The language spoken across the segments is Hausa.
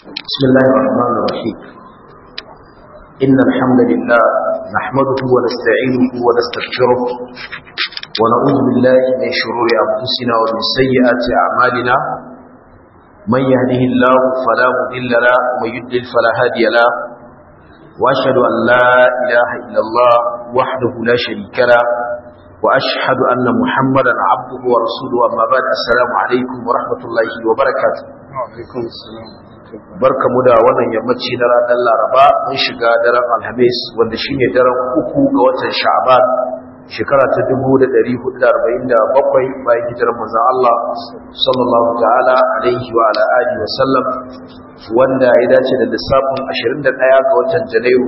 بسم الله الرحمن الرحيم إن الحمد لله نحمده ونستعينه ونستغفره ونعوذ بالله من شرور أنفسنا ومن سيئات أعمالنا من يهده الله فلا مضل له ومن يضلل فلا هادي له وأشهد أن لا إله إلا الله وحده لا شريك له وأشهد أن محمدا عبده ورسوله أما بعد السلام عليكم ورحمة الله وبركاته وعليكم السلام barka mu da wannan yammaci na ranar laraba mun shiga daren alhamis wanda shine daren uku ga watan sha'aban shekara ta 1447 bayan hijirar manzon Allah sallallahu ta'ala alaihi wa ala alihi wa sallam wanda ya dace da lissafin 21 ga watan janairu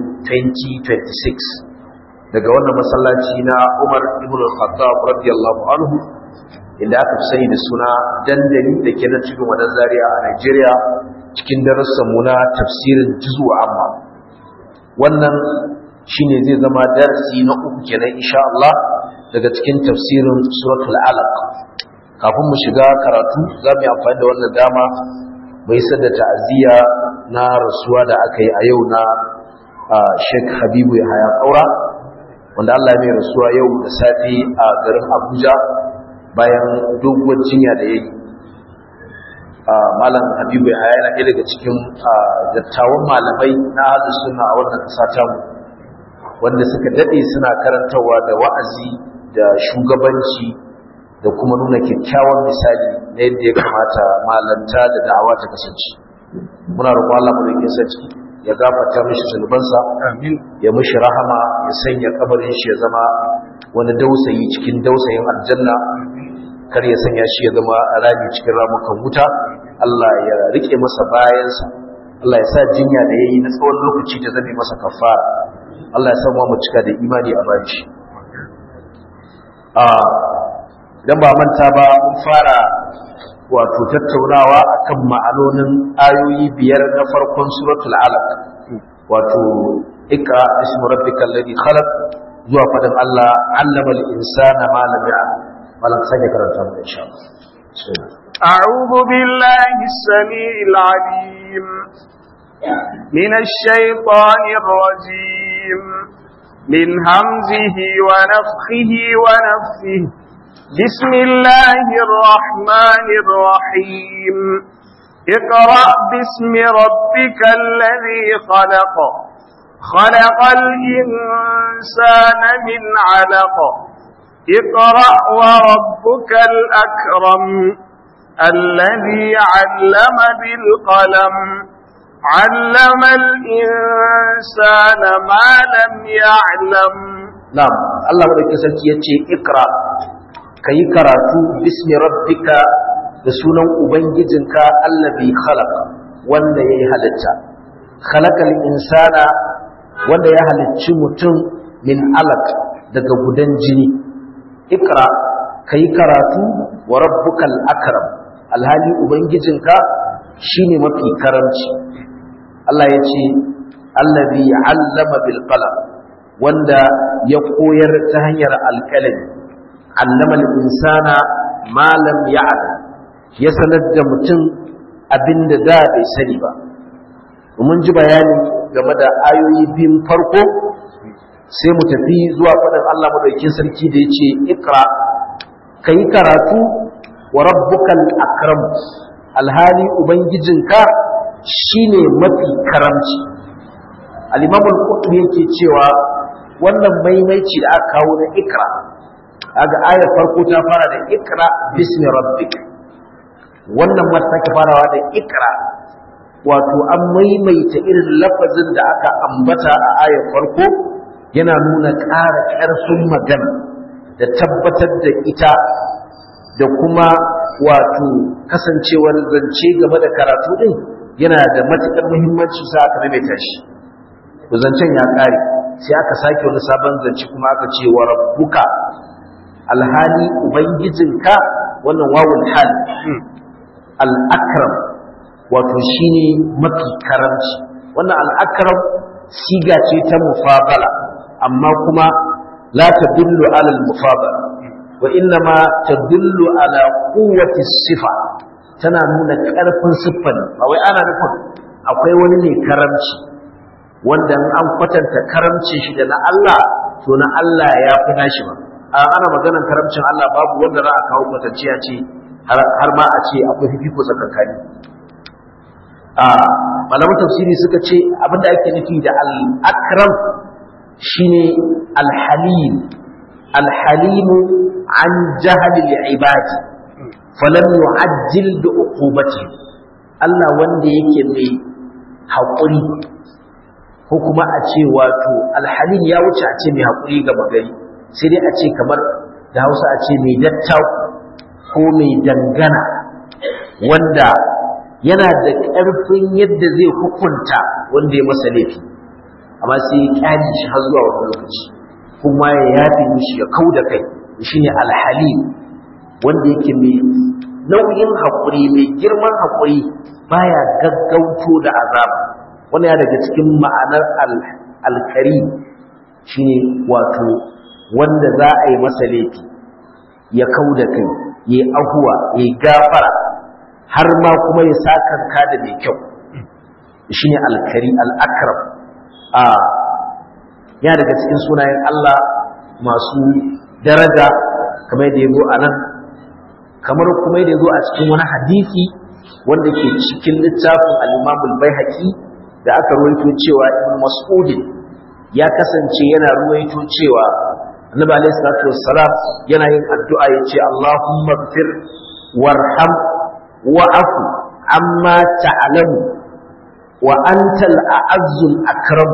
2026 daga wannan masallaci na Umar ibn al-Khattab radiyallahu anhu inda aka fi sani da suna dandali da ke nan cikin wadan zaria a Najeriya cikin darussanmu na tafsirin juzu amma wannan shine zai zama darasi na uku kenan insha Allah daga cikin tafsirin suratul alaq kafin mu shiga karatu za mu yi amfani da wannan dama mai sadda ta'aziyya na rasuwa da aka yi a yau na Sheikh Habibu Yahaya Kaura wanda Allah ya mai rasuwa yau da safe a garin Abuja bayan doguwar jinya da yayi malam habibu ya yana ɗaya daga cikin dattawan malamai na hadu suna a wannan ƙasa tamu wanda suka daɗe suna karantarwa da wa'azi da shugabanci da kuma nuna kyakkyawan misali na yadda ya kamata malanta da da'awa ta kasance muna roƙon Allah madaukakin sarki ya gafarta mishi zunubansa amin ya mishi rahama ya sanya kabarin shi ya zama wani dausayi cikin dausayin aljanna kar ya sanya shi ya zama rami cikin ramukan wuta Allah ya rike masa bayansa Allah ya sa jinya da yayi na tsawon lokaci ta zame masa kafara Allah ya samu mu cika da imani a bayan shi ah dan ba manta ba mun fara wato tattaunawa akan ma'anonin ayoyi biyar na farkon suratul alaq wato ikra ismu rabbikal ladhi khalaq zuwa fadan Allah allama al-insana ma lam ya'lam malam sake karanta mu insha Allah أعوذ بالله السميع العليم من الشيطان الرجيم من همزه ونفخه ونفثه بسم الله الرحمن الرحيم اقرأ باسم ربك الذي خلق خلق الإنسان من علق اقرأ وربك الأكرم الذي علم بالقلم علم الإنسان ما لم يعلم نعم الله ولك سلكي يتي اقرأ كي كراتو باسم ربك بسونا أبنجزنك الذي خلق wanda ya yi halitta khalaqal insana wanda ya halicci mutum min alaq daga gudan jini ikra kai karatu wa rabbukal akram alhali ubangijinka shine mafi karamci Allah ya ce allazi allama bil qalam wanda ya koyar ta hanyar alkalami allama al insana ma lam ya'lam ya sanar da mutum abinda da bai sani ba mun ji bayani game da ayoyi biyun farko sai mu tafi zuwa faɗin Allah madaukakin sarki da yace ikra kai karatu wa rabbukal akram alhali ubangijinka shine mafi karamci al-imam al-qurtubi yake cewa wannan maimaici da aka kawo na ikra kaga ayar farko ta fara da ikra bismi rabbik wannan ma take farawa da ikra wato an maimaita irin lafazin da aka ambata a ayar farko yana nuna ƙara ƙarfin magana da tabbatar da ita da kuma wato kasancewar zance game da karatu din yana da matuƙar muhimmanci sa aka maimaita shi to zancen ya ƙare sai aka sake wani sabon zance kuma aka ce wa rabbuka alhali ubangijinka wannan wawul hal al-akram wato shine mafi karamci wannan al-akram siga ce ta mufadala amma kuma la tadullu ala al-mufadala wa inna ma tadullu ala quwwati sifa tana nuna ƙarfin siffan ba wai ana nufin akwai wani ne karamci wanda an kwatanta karamcin shi da na Allah to na Allah ya fi nashi ba a ana maganar karamcin Allah babu wanda za a kawo kwatance a ce har ma a ce akwai fifiko tsakankani a malaman tafsiri suka ce abinda ake nufi da al-akram shine al-halim al-halim an jahal al-ibad falam yu'ajjil bi uqubati Allah wanda yake mai haƙuri ko kuma a ce wato alhalin ya wuce a ce mai haƙuri ga magari sai dai a ce kamar da hausa a ce mai dattaku ko mai dangana wanda yana da ƙarfin yadda zai hukunta wanda ya masa laifi amma sai ya kyale shi har zuwa wani lokaci kuma ya yafe mishi ya kau da kai shine alhalim wanda yake mai nauyin haƙuri mai girman haƙuri baya gaggauto da azaba wannan ya daga cikin ma'anar alkari shine wato wanda za a yi masa laifi ya kau da kai ya ahuwa ya gafara har ma kuma ya sakanka da mai kyau shine alkari al'akram a ya daga cikin sunayen Allah masu daraja kamar da ya zo a nan kamar kuma da ya zo a cikin wani hadisi wanda ke cikin littafin al-imamul baihaqi da aka ruwaito cewa ibn mas'ud ya kasance yana ruwaito cewa annabi alayhi salatu wassalam yana yin addu'a yace Allahumma ighfir warham wa'fu amma ta'lamu wa antal a'azzul akram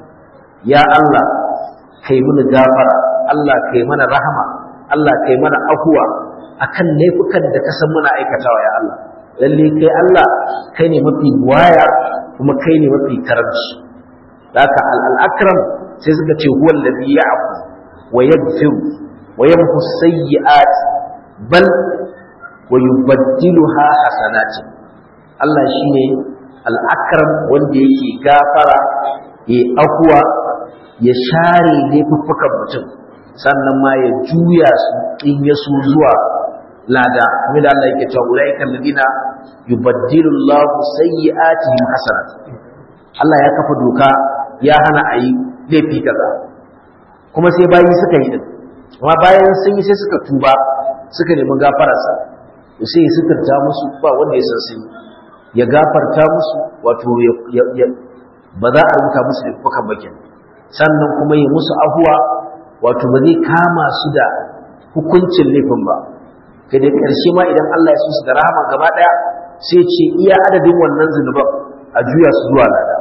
ya Allah kai mana gafara Allah kai mana rahama Allah kai mana afuwa akan laifukan da ka san muna aikatawa ya Allah lalle kai Allah kai ne mafi waya kuma kai ne mafi karamci haka al-akram sai suka ce huwa alladhi ya'fu wa yaghfiru wa yamhu sayyi'at bal wa yubaddiluha hasanat Allah shine al-akram wanda yake gafara ya afuwa ya share laifuffukan mutum sannan ma ya juya su in ya so zuwa lada kuma da Allah yake cewa ulaika alladina yubaddilu Allahu sayyi'atihim hasanat Allah ya kafa doka ya hana ayi laifi kaza kuma sai bayi suka yi din amma bayan sun yi sai suka tuba suka nemi gafararsa to sai ya suturta musu ba wanda ya san sun ya gafarta musu wato ba za a rubuta musu da kuka bakin sannan kuma ya musu ahuwa wato ba zai kama su da hukuncin laifin ba kai da ƙarshe ma idan Allah ya so su da rahama gaba ɗaya sai ce iya adadin wannan zunuban a juya su zuwa lada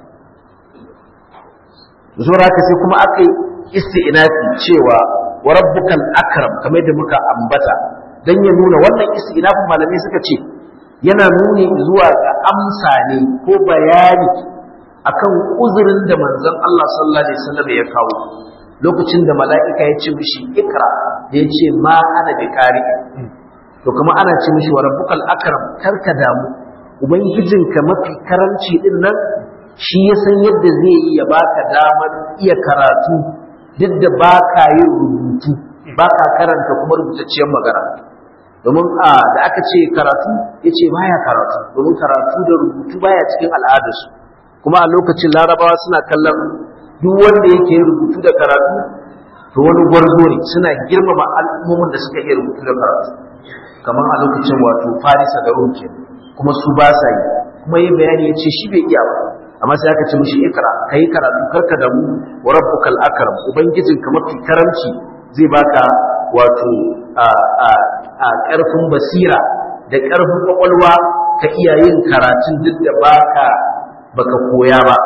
zuwa haka sai kuma aka yi isti'inafi cewa wa rabbukal akram kamar da muka ambata dan ya nuna wannan isti'inafin malamai suka ce yana nuni zuwa ga amsa ne ko bayani akan uzurin da manzon Allah sallallahu alaihi wasallam ya kawo lokacin da mala'ika ya ce mishi ikra da ya ce ma ana bi ƙari to kuma ana ce mishi wa rabbukal akram karka damu ubangijinka mafi karanci din nan shi ya san yadda zai yi ya baka damar iya karatu duk da baka yin rubutu baka karanta kuma rubutacciyar magana domin a da aka ce karatu ya ce baya karatu domin karatu da rubutu baya cikin al'adarsu kuma a lokacin larabawa suna kallon duk wanda yake rubutu da karatu to wani gwarzo ne suna girmama al'ummomin da suka iya rubutu da karatu kamar a lokacin wato farisa da roke kuma su ba sa yi kuma yin bayani ya ce shi bai iya ba amma sai aka ce mishi ikra ka yi karatu karka da mu wa rabbukal akram ubangijinka mafi karamci zai baka wato a ƙarfin basira da ƙarfin kwakwalwa ka iya yin karatun duk da baka baka koya ba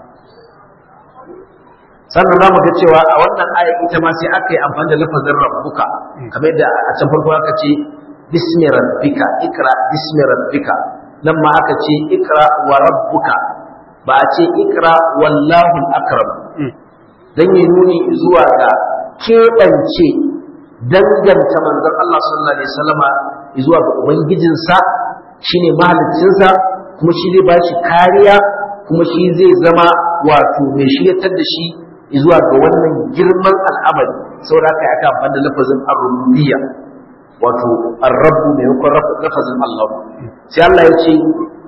sannan za mu ga cewa a wannan aya ita ma sai aka yi amfani da lafazin rabbuka kamar yadda a can farko aka ce bismi rabbika ikra bismi rabbika nan ma aka ce ikra wa rabbuka ba a ce ikra wallahu akram dan yi nuni zuwa ga keɓance danganta manzon Allah sallallahu alaihi wasallama zuwa ga ubangijinsa shine mahaliccinsa kuma shi zai bashi kariya kuma shi zai zama wato mai shiryatar da shi zuwa ga wannan girman al'amari saboda haka ya kan da lafazin ar-rububiyya wato ar-rabbu mai hukun lafazin Allah sai Allah ya ce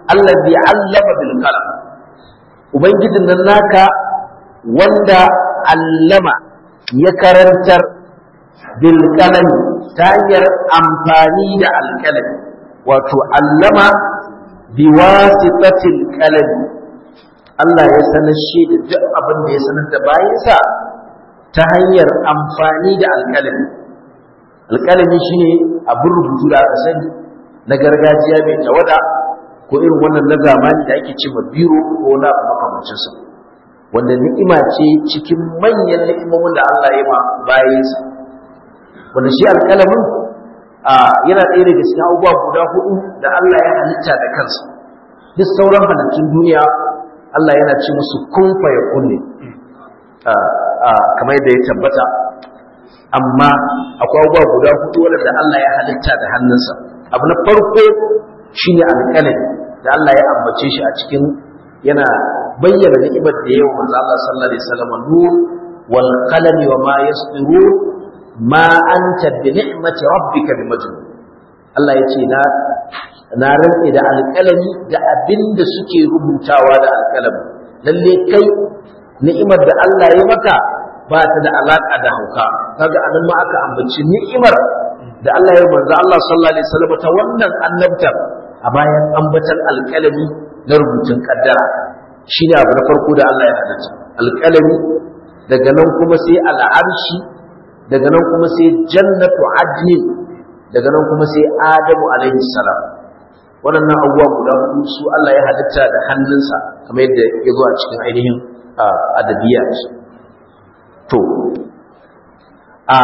allazi allama bil qalam ubangijin nan naka wanda allama ya karantar bil qalam ta hanyar amfani da alkalami wato allama bi wasitatil qalam Allah ya sanar shi da duk abin da ya sanar da bayansa ta hanyar amfani da alkalami alkalami shine abin rubutu da aka sani na gargajiya mai tawada ko irin wannan na zamani da ake cewa biro ko na makamancinsa wanda ni'ima ce cikin manyan ni'imomin da Allah ya ma bayansa wanda shi alkalamin yana ɗaya daga cikin abubuwa guda hudu da Allah ya halitta da kansa duk sauran halittun duniya Allah yana ce musu kun fa yakun ne kamar yadda ya tabbata amma akwai abubuwa guda hudu wanda Allah ya halitta da hannunsa abu na farko shine alƙalami da Allah ya ambace shi a cikin yana bayyana ni'imar da yawa manzo Allah sallallahu alaihi wasallam nur wal qalami wa ma yasduru ma anta bi ni'mati rabbika bi majnun Allah ya ce na na rantse da alƙalami da abinda suke rubutawa da alƙalami lalle kai ni'imar da Allah ya maka ba ta da alaka da hauka kaga anan ma aka ambaci ni'imar da Allah ya manzo Allah sallallahu alaihi wasallam ta wannan annabtar a bayan ambatan alƙalami na rubutun kaddara shine abu na farko da Allah ya halitta alƙalami daga nan kuma sai al'arshi daga nan kuma sai jannatu adnin daga nan kuma sai adamu alaihi salam waɗannan abubuwa guda hudu su Allah ya halitta da hannunsa kamar yadda ya zo a cikin ainihin adabiyat to a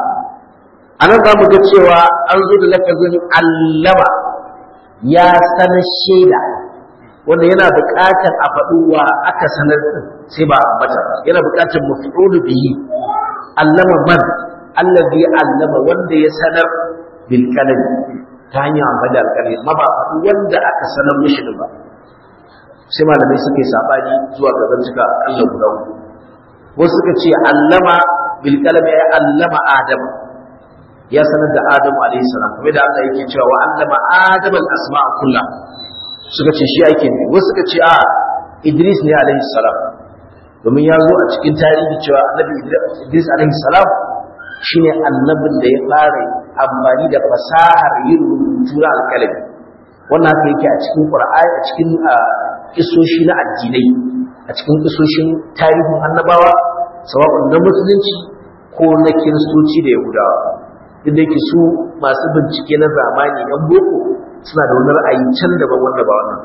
anan za mu ga cewa an zo da lafazin allama ya sanar shaida wanda yana buƙatar a faɗuwa aka sanar sai ba ambata yana buƙatar mafi'ulu bihi allama man allazi allama wanda ya sanar bil kalam ta hanyar amfani da alƙalami amma ba faɗi wanda aka sanar mishi ba sai malamai suka yi sabani zuwa ga zantuka Allah guda uku wasu suka ce allama bil kalam ya allama adam ya sanar da adam alayhi salam kuma da Allah yake cewa wa allama adam al asma'a kullah suka ce shi ake ne wasu suka ce a Idris ne alayhi salam domin ya zo a cikin tarihi cewa annabi Idris alayhi salam shine annabin da ya fara amfani da fasahar yin rubutu na alƙalami wannan haka yake a cikin Qur'ani a cikin kisoshi na addinai a cikin kisoshin tarihin annabawa sawa'un na musulunci ko na kiristoci da yahudawa duk da yake su masu bincike na zamani yan boko suna da wani ra'ayi can daban wanda ba wannan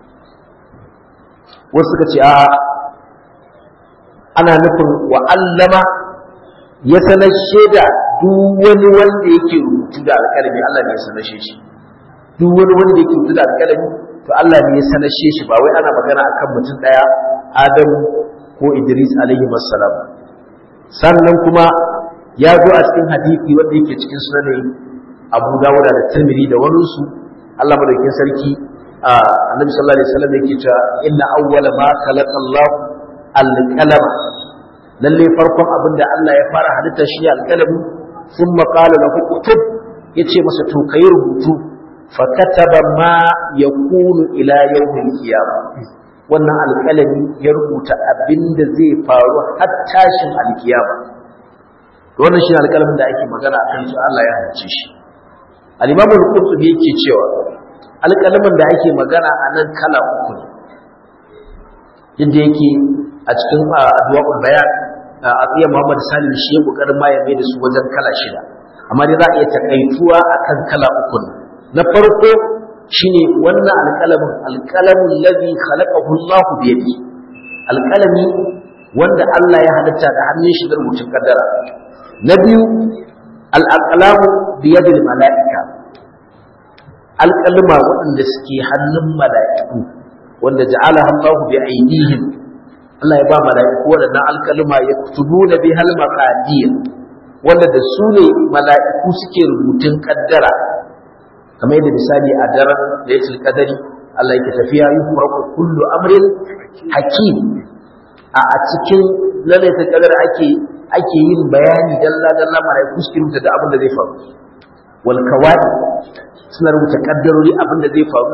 wasu suka ce a ana nufin wa'allama ya sanar shaida duk wani wanda yake rubutu da alƙalami Allah ne ya sanar shi duk wani wanda yake rubutu da alƙalami to Allah ne ya sanar shi ba wai ana magana akan mutum daya Adam ko Idris alaihi wassalam sannan kuma ya zo a cikin hadisi wanda yake cikin sunan Abu Dawud da Tirmidhi da wani su Allah madaukakin sarki Annabi sallallahu alaihi wasallam yake cewa inna awwala ma khalaqa Allah al-qalama lalle farkon abin da Allah ya fara halitta shi al-qalami thumma qala lahu kutub yace masa to kai rubutu fakataba ma yakunu ila yawmil qiyamah wannan alƙalami ya rubuta abinda zai faru har tashin alkiyama wannan shi alƙalamin da ake magana akan shi Allah ya halice shi al-Imam al-Qurtubi yake cewa alƙalamin da ake magana a nan kala uku ne inda yake a cikin addu'a'ul bayan a tsiya Muhammad Salim shi ya kokarin ma ya mai da su wajen kala shida amma dai za a iya takaituwa akan kala uku ne na farko shine wannan alƙalamin alƙalamin ladhi khalaqahu Allah bi yadi alƙalami wanda Allah ya halitta da hannun shi da rubutun kaddara na biyu al-aqlamu bi yadi malaika alƙalma waɗanda suke hannun mala'iku wanda ja'alaha Allah bi aydihim Allah ya ba mala'iku waɗannan alƙalma ya kutubuna bi hal maqadir wanda da su ne mala'iku suke rubutun kaddara kamar yadda misali a daren da ya qadari Allah yake tafiya yi furaku kullu amrin hakim a a cikin lalaita kadar ake ake yin bayani dalla dalla malaiku suke rubuta da abin da zai faru wal kawai suna rubuta kaddarori abin da zai faru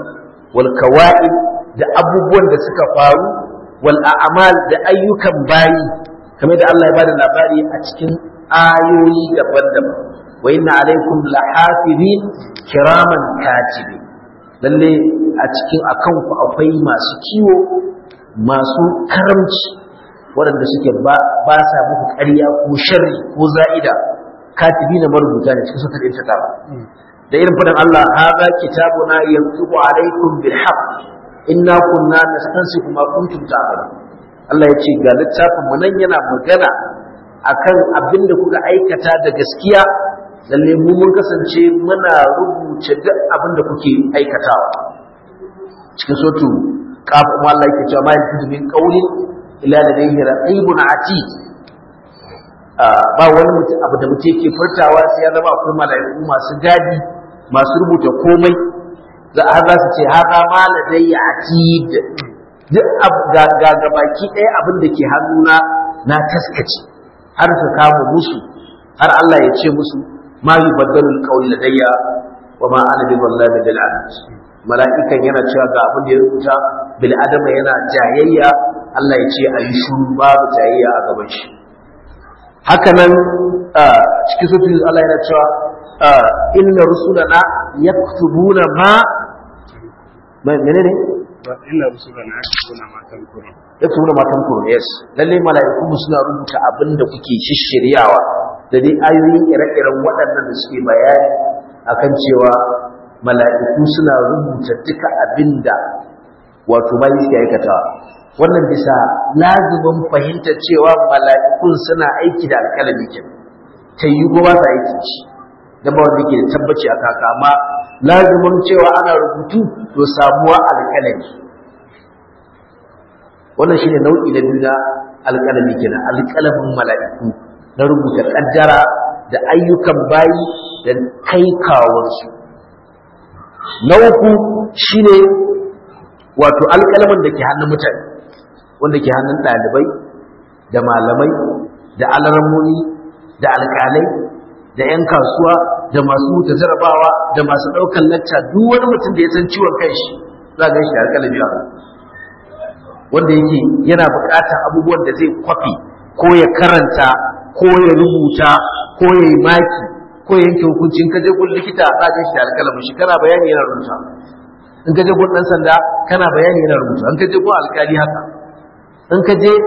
wal kawa'ib da abubuwan da suka faru wal a'mal da ayyukan bayi kamar da Allah ya bada labari a cikin ayoyi daban-daban wa inna alaikum lahafizin kiraman katibi lalle a cikin akan ku akwai masu kiwo masu karamci waɗanda suke ba sa muku ƙarya ko sharri ko za'ida katibi na marubuta ne cikin sutar ta ba da irin fadan Allah hadha kitabuna yantiqu alaikum bil haqq inna kunna nastansiku ma kuntum ta'malun Allah ya ce ga littafin mu nan yana magana akan abin da kuka aikata da gaskiya lalle mu mun kasance muna rubuce duk abin da kuke aikatawa cikin sotu kafin kuma Allah yake cewa ma yanzu min qawlin ila ladayhi raqibun atid ba wani mutum abu da mutum yake furtawa sai ya zama akwai mala'iku masu gadi masu rubuta komai za a za su ce haka ma ladayya atid duk ga ga baki ɗaya abin da ke hannuna na taskace har su kama musu har Allah ya ce musu ma yubaddalu alqawlu ladayya wa ma ana bi wallahi bil adad mala'ikan yana cewa ga abin da ya rubuta bil adama yana jayayya Allah ya ce ayi shuru babu jayayya a gaban shi haka nan cikin sufin Allah yana cewa inna rusulana yaktubuna ma menene inna rusulana yaktubuna ma tankurun yaktubuna ma tankurun yes lalle mala'iku suna rubuta abin da kuke shishiryawa da dai ayoyin ire-iren waɗannan da suke bayani akan cewa mala'iku suna rubuta duka abin da wato bayi suke aikatawa wannan bisa lazumin fahimtar cewa mala'ikun suna aiki da alƙalami ke ta yi ko ba sa aiki shi da ba wanda ke da tabbaci a kaka amma lazumin cewa ana rubutu to samuwa alƙalami wannan shine nau'i na biyu na alƙalami kenan alƙalamin mala'iku na rubuta ƙaddara da ayyukan bayi da kai kawansu na uku shine wato alƙalamin da ke hannun mutane wanda ke hannun ɗalibai da malamai da alarmoni da alƙalai da 'yan kasuwa da masu wuta jarabawa da masu ɗaukar lacca duk wani mutum da ya san ciwon kanshi za a shi da alƙalami a wanda yake yana buƙatar abubuwan da zai kwafi ko ya karanta ko ya rubuta ko ya yi maki ko ya yanke hukuncin ka je gun likita za a shi da alƙalamin shi kana bayani yana rubuta in ka je gun ɗan sanda kana bayani yana rubuta in ka je gun alƙali haka in ka je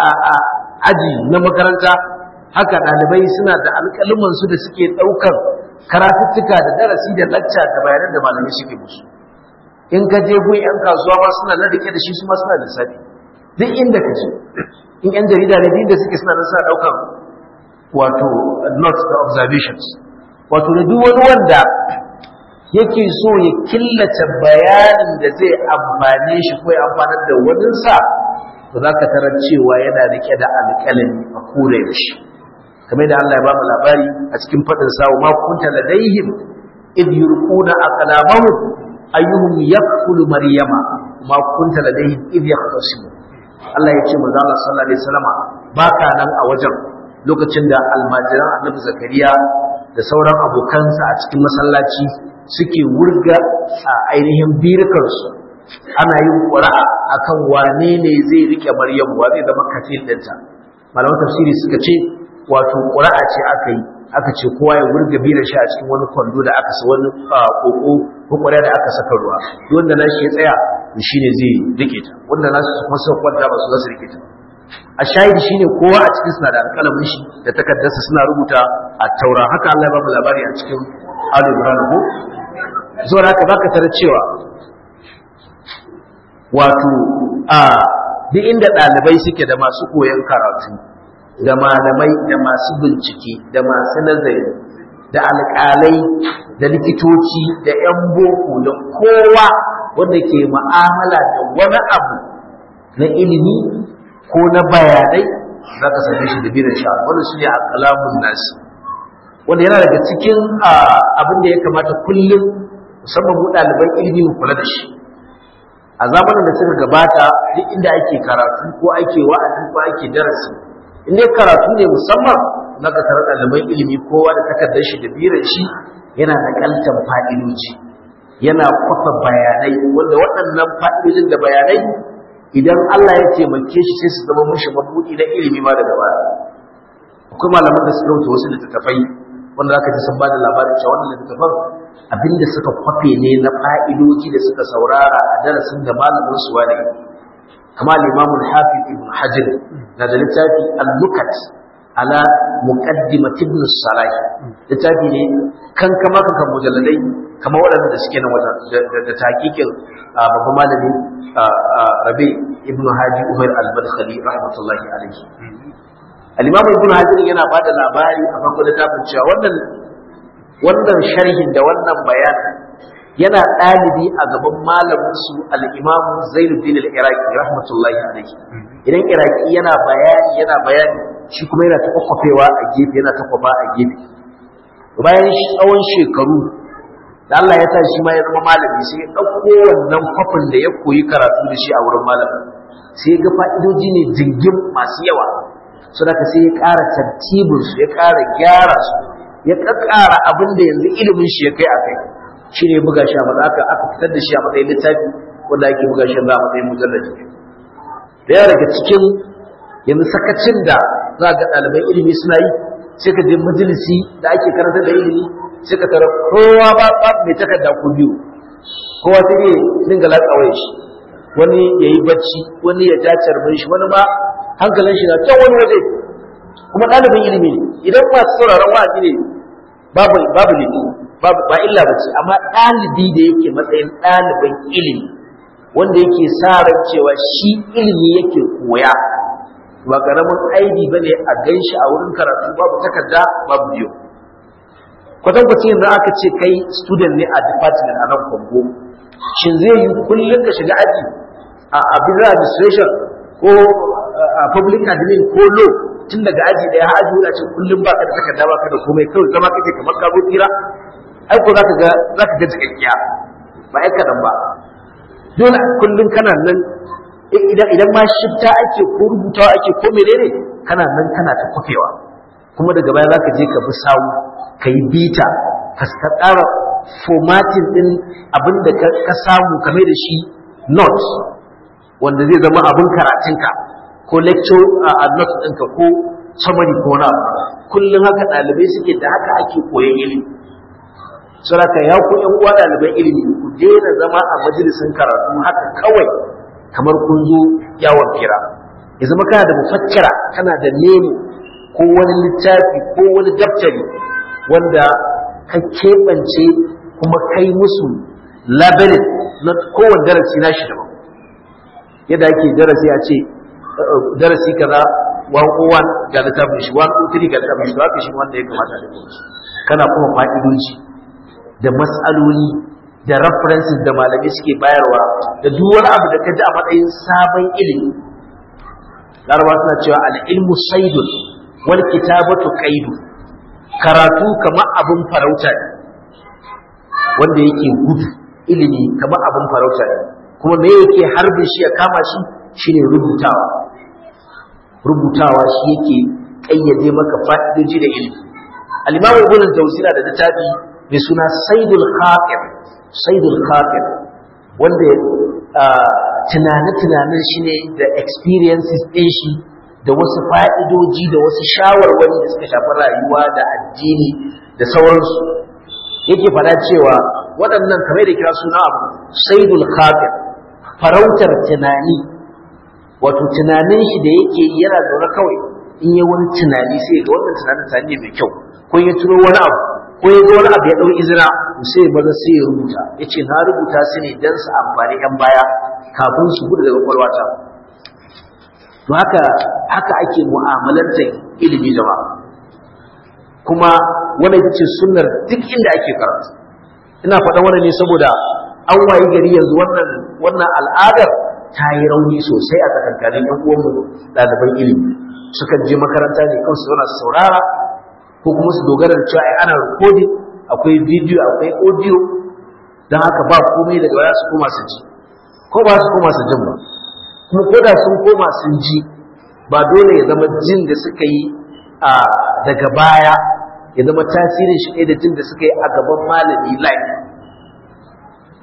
aji na makaranta haka ɗalibai suna da alƙaluman su da suke ɗaukar karatuttuka da darasi da lacca da bayanan da malamai suke musu in ka je gun yan kasuwa ma suna na rike da shi su ma suna da lissafi duk inda ka je in yan jarida ne duk inda suke suna da suna ɗaukar wato notes da observations wato da duk wani wanda yake so ya killace bayanin da zai amfane shi ko ya amfanar da waninsa to za ka tarar cewa yana rike da alƙalami a kore da shi kamar da Allah ya ba mu labari a cikin faɗin sawo ma kunta ladaihim id yurquna aqlamahum ayyuhum yaqulu maryama ma kunta ladaihim id yaqtasimu Allah ya ce manzo Allah sallallahu alaihi wasallama baka nan a wajen lokacin da almajiran annabi zakariya da sauran abokansa a cikin masallaci suke wurga a ainihin birkarsu ana yin ƙura'a akan wane ne zai rike Maryam wa zai zama kafin ɗinta malaman tafsiri suka ce wato ƙura'a ce aka yi aka ce kowa ya wurga bira shi a cikin wani kwando da aka sa wani koko ko ƙwarya da aka saka ruwa wanda na shi ya tsaya shi ne zai rike ta wanda na su kuma suka kwanta ba su za su rike ta a shahidi shine kowa a cikin suna da alƙalamin shi da takardarsa suna rubuta a taura haka Allah ya ba mu labari a cikin Ali Ibrahim ko zuwa haka baka tarar cewa wato a duk inda ɗalibai suke da masu koyon karatu da malamai da masu bincike da masu nazari da alƙalai da likitoci da 'yan boko da kowa wanda ke ma'amala da wani abu na ilimi ko na bayanai za ka same shi da biran sha wanda su ne a kalamun nasi wanda yana daga cikin abin da ya kamata kullum musamman mu ɗaliban ilimi mu kula da shi a zamanin da suka gabata duk inda ake karatu ko ake wa'azi ko ake darasi in dai karatu ne musamman na ka tarar ɗaliban ilimi kowa da takardar shi da biran shi yana da kaltan fa'idoji yana kwafa bayanai wanda waɗannan fa'idojin da bayanai idan Allah ya taimake shi sai su zama mushi mabudi na ilimi ma daga baya akwai malaman da suka rubuta wasu littattafai wanda zaka ji sun bada labarin cewa wannan littattafan abinda suka kwafe ne na fa'idoji da suka saurara a darasin da malamin su wani kama al-Imam al-Hafiz Ibn Hajar na da littafi al-Lukat ala muqaddimat Ibn Salah littafi ne kan kama kan mujalladai kama waɗanda da suke nan wajen da takikin babban malami Rabi Ibn Hadi Umar al-Badkhali rahmatullahi alaihi al-Imam Ibn Hajar yana bada labari a farkon littafin cewa wannan wannan sharhin da wannan bayanin yana ɗalibi a gaban malamin su al-Imam Zainuddin al-Iraqi rahmatullahi alaihi idan Iraqi yana bayani yana bayani shi kuma yana ta kwakwafewa a gefe yana ta kwafa a gefe bayan tsawon shekaru da Allah ya sa shi ma ya zama malami sai ya ɗauko wannan kwafin da ya koyi karatu da shi a wurin malamin sai ga fa'idoji ne jingim masu yawa so da sai ya ƙara tartibin su ya ƙara gyara su ya ƙaƙƙara abin da yanzu ilimin shi ya kai a kai shi ne buga shi a matsayin aka aka fitar da shi a matsayin littafi wanda ake buga shi a matsayin mujallaji da yawa daga cikin yanzu sakacin da za ga ɗaliban ilimi suna yi sai ka je majalisi da ake karanta da ilimi sai ka tara kowa ba ba mai takarda ko biyu kowa sai ne dinga latsawai shi wani ya yi bacci wani ya ja carbin shi wani ma hankalin shi na can wani waje kuma ɗalibin ilimi ne idan masu sauraron wa'azi ne babu babu ne babu ba illa ba ce amma ɗalibi da yake matsayin ɗalibin ilimi wanda yake sa ran cewa shi ilimi yake koya ba karamin aibi bane a ganshi a wurin karatu babu takarda babu biyu kwatan kwacin yanzu aka ce kai student ne a department a nan kongo shin zai yi kullum ka shiga aji a business administration ko a public admin ko law tun daga aji daya har aji wula ce kullum ba ka da takarda ba ka da komai kawai zama kake kamar ka zo tsira ai ko zaka ga zaka ga cikakkiya ba ai kadan ba dole kullum kana nan idan idan ma shifta ake ko rubutawa ake ko menene kana nan kana ta kufewa kuma daga baya zaka je ka bi sawu ka yi bita ka tsara formatin din abin da ka samu kame da shi notes wanda zai zama abin karatunka ko lecture a notes ɗinka ko summary ko na kullum haka ɗalibai suke da haka ake koyon ilimi saraka ya ku ƴan uwa ɗaliban ilimi ku daina zama a majalisin karatu haka kawai kamar kun zo yawon fira ya zama kana da mufakkira kana da nemo ko wani littafi ko wani daftari wanda ka keɓance kuma kai musu labarin na kowane darasi na shi daban yadda ake darasi a ce darasi kaza 101 ga littafin shi 103 ga littafin shi haka shi wanda ya kamata da kuma kana kuma fa'idoji da matsaloli da references da malamai suke bayarwa da duk wani abu da ka ji a matsayin sabon ilimi larabawa suna cewa al-ilmu saidun wal kitabatu qaidu karatu kamar abin farauta ne wanda yake gudu ilimi kamar abin farauta ne kuma me yake harbin shi ya kama shi shine rubutawa rubutawa shi yake kayyade maka fa'idoji da ilimi al-imam ibn al-jawzina da littafi mai suna saidul khatir saidul khatir wanda tunane-tunanen shi ne da experiences ɗin shi da wasu fa'idoji da wasu shawarwari da suka shafi rayuwa da addini da sauransu yake fada cewa waɗannan kamar da kira suna abu saidul khatir farautar tunani wato tunanin shi da yake yana zaune kawai in yi wani tunani sai ga wannan tunanin tunani mai kyau ko ya turo wani abu ko ya ga wani abu ya ɗau izina sai maza sai ya rubuta ya ce na rubuta su ne don su amfani ‘yan baya kafin su gudu daga kwalwata to haka haka ake mu'amalantar ilimi jama'a kuma wanda ita ce sunnar duk inda ake karatu ina faɗan wannan ne saboda an wayi gari yanzu wannan wannan al'adar ta yi rauni sosai a tsakankanin ‘yan uwanmu ɗaliban ilimi sukan je makaranta ne kawai su zauna su saurara ko kuma su dogara da cewa ai ana recording akwai video akwai audio don haka ba komai daga baya su koma su ji ko ba su koma su jin ba kuma ko da sun koma sun ji ba dole ya zama jin da suka yi a daga baya ya zama tasirin shi ɗaya da jin da suka yi a gaban malami live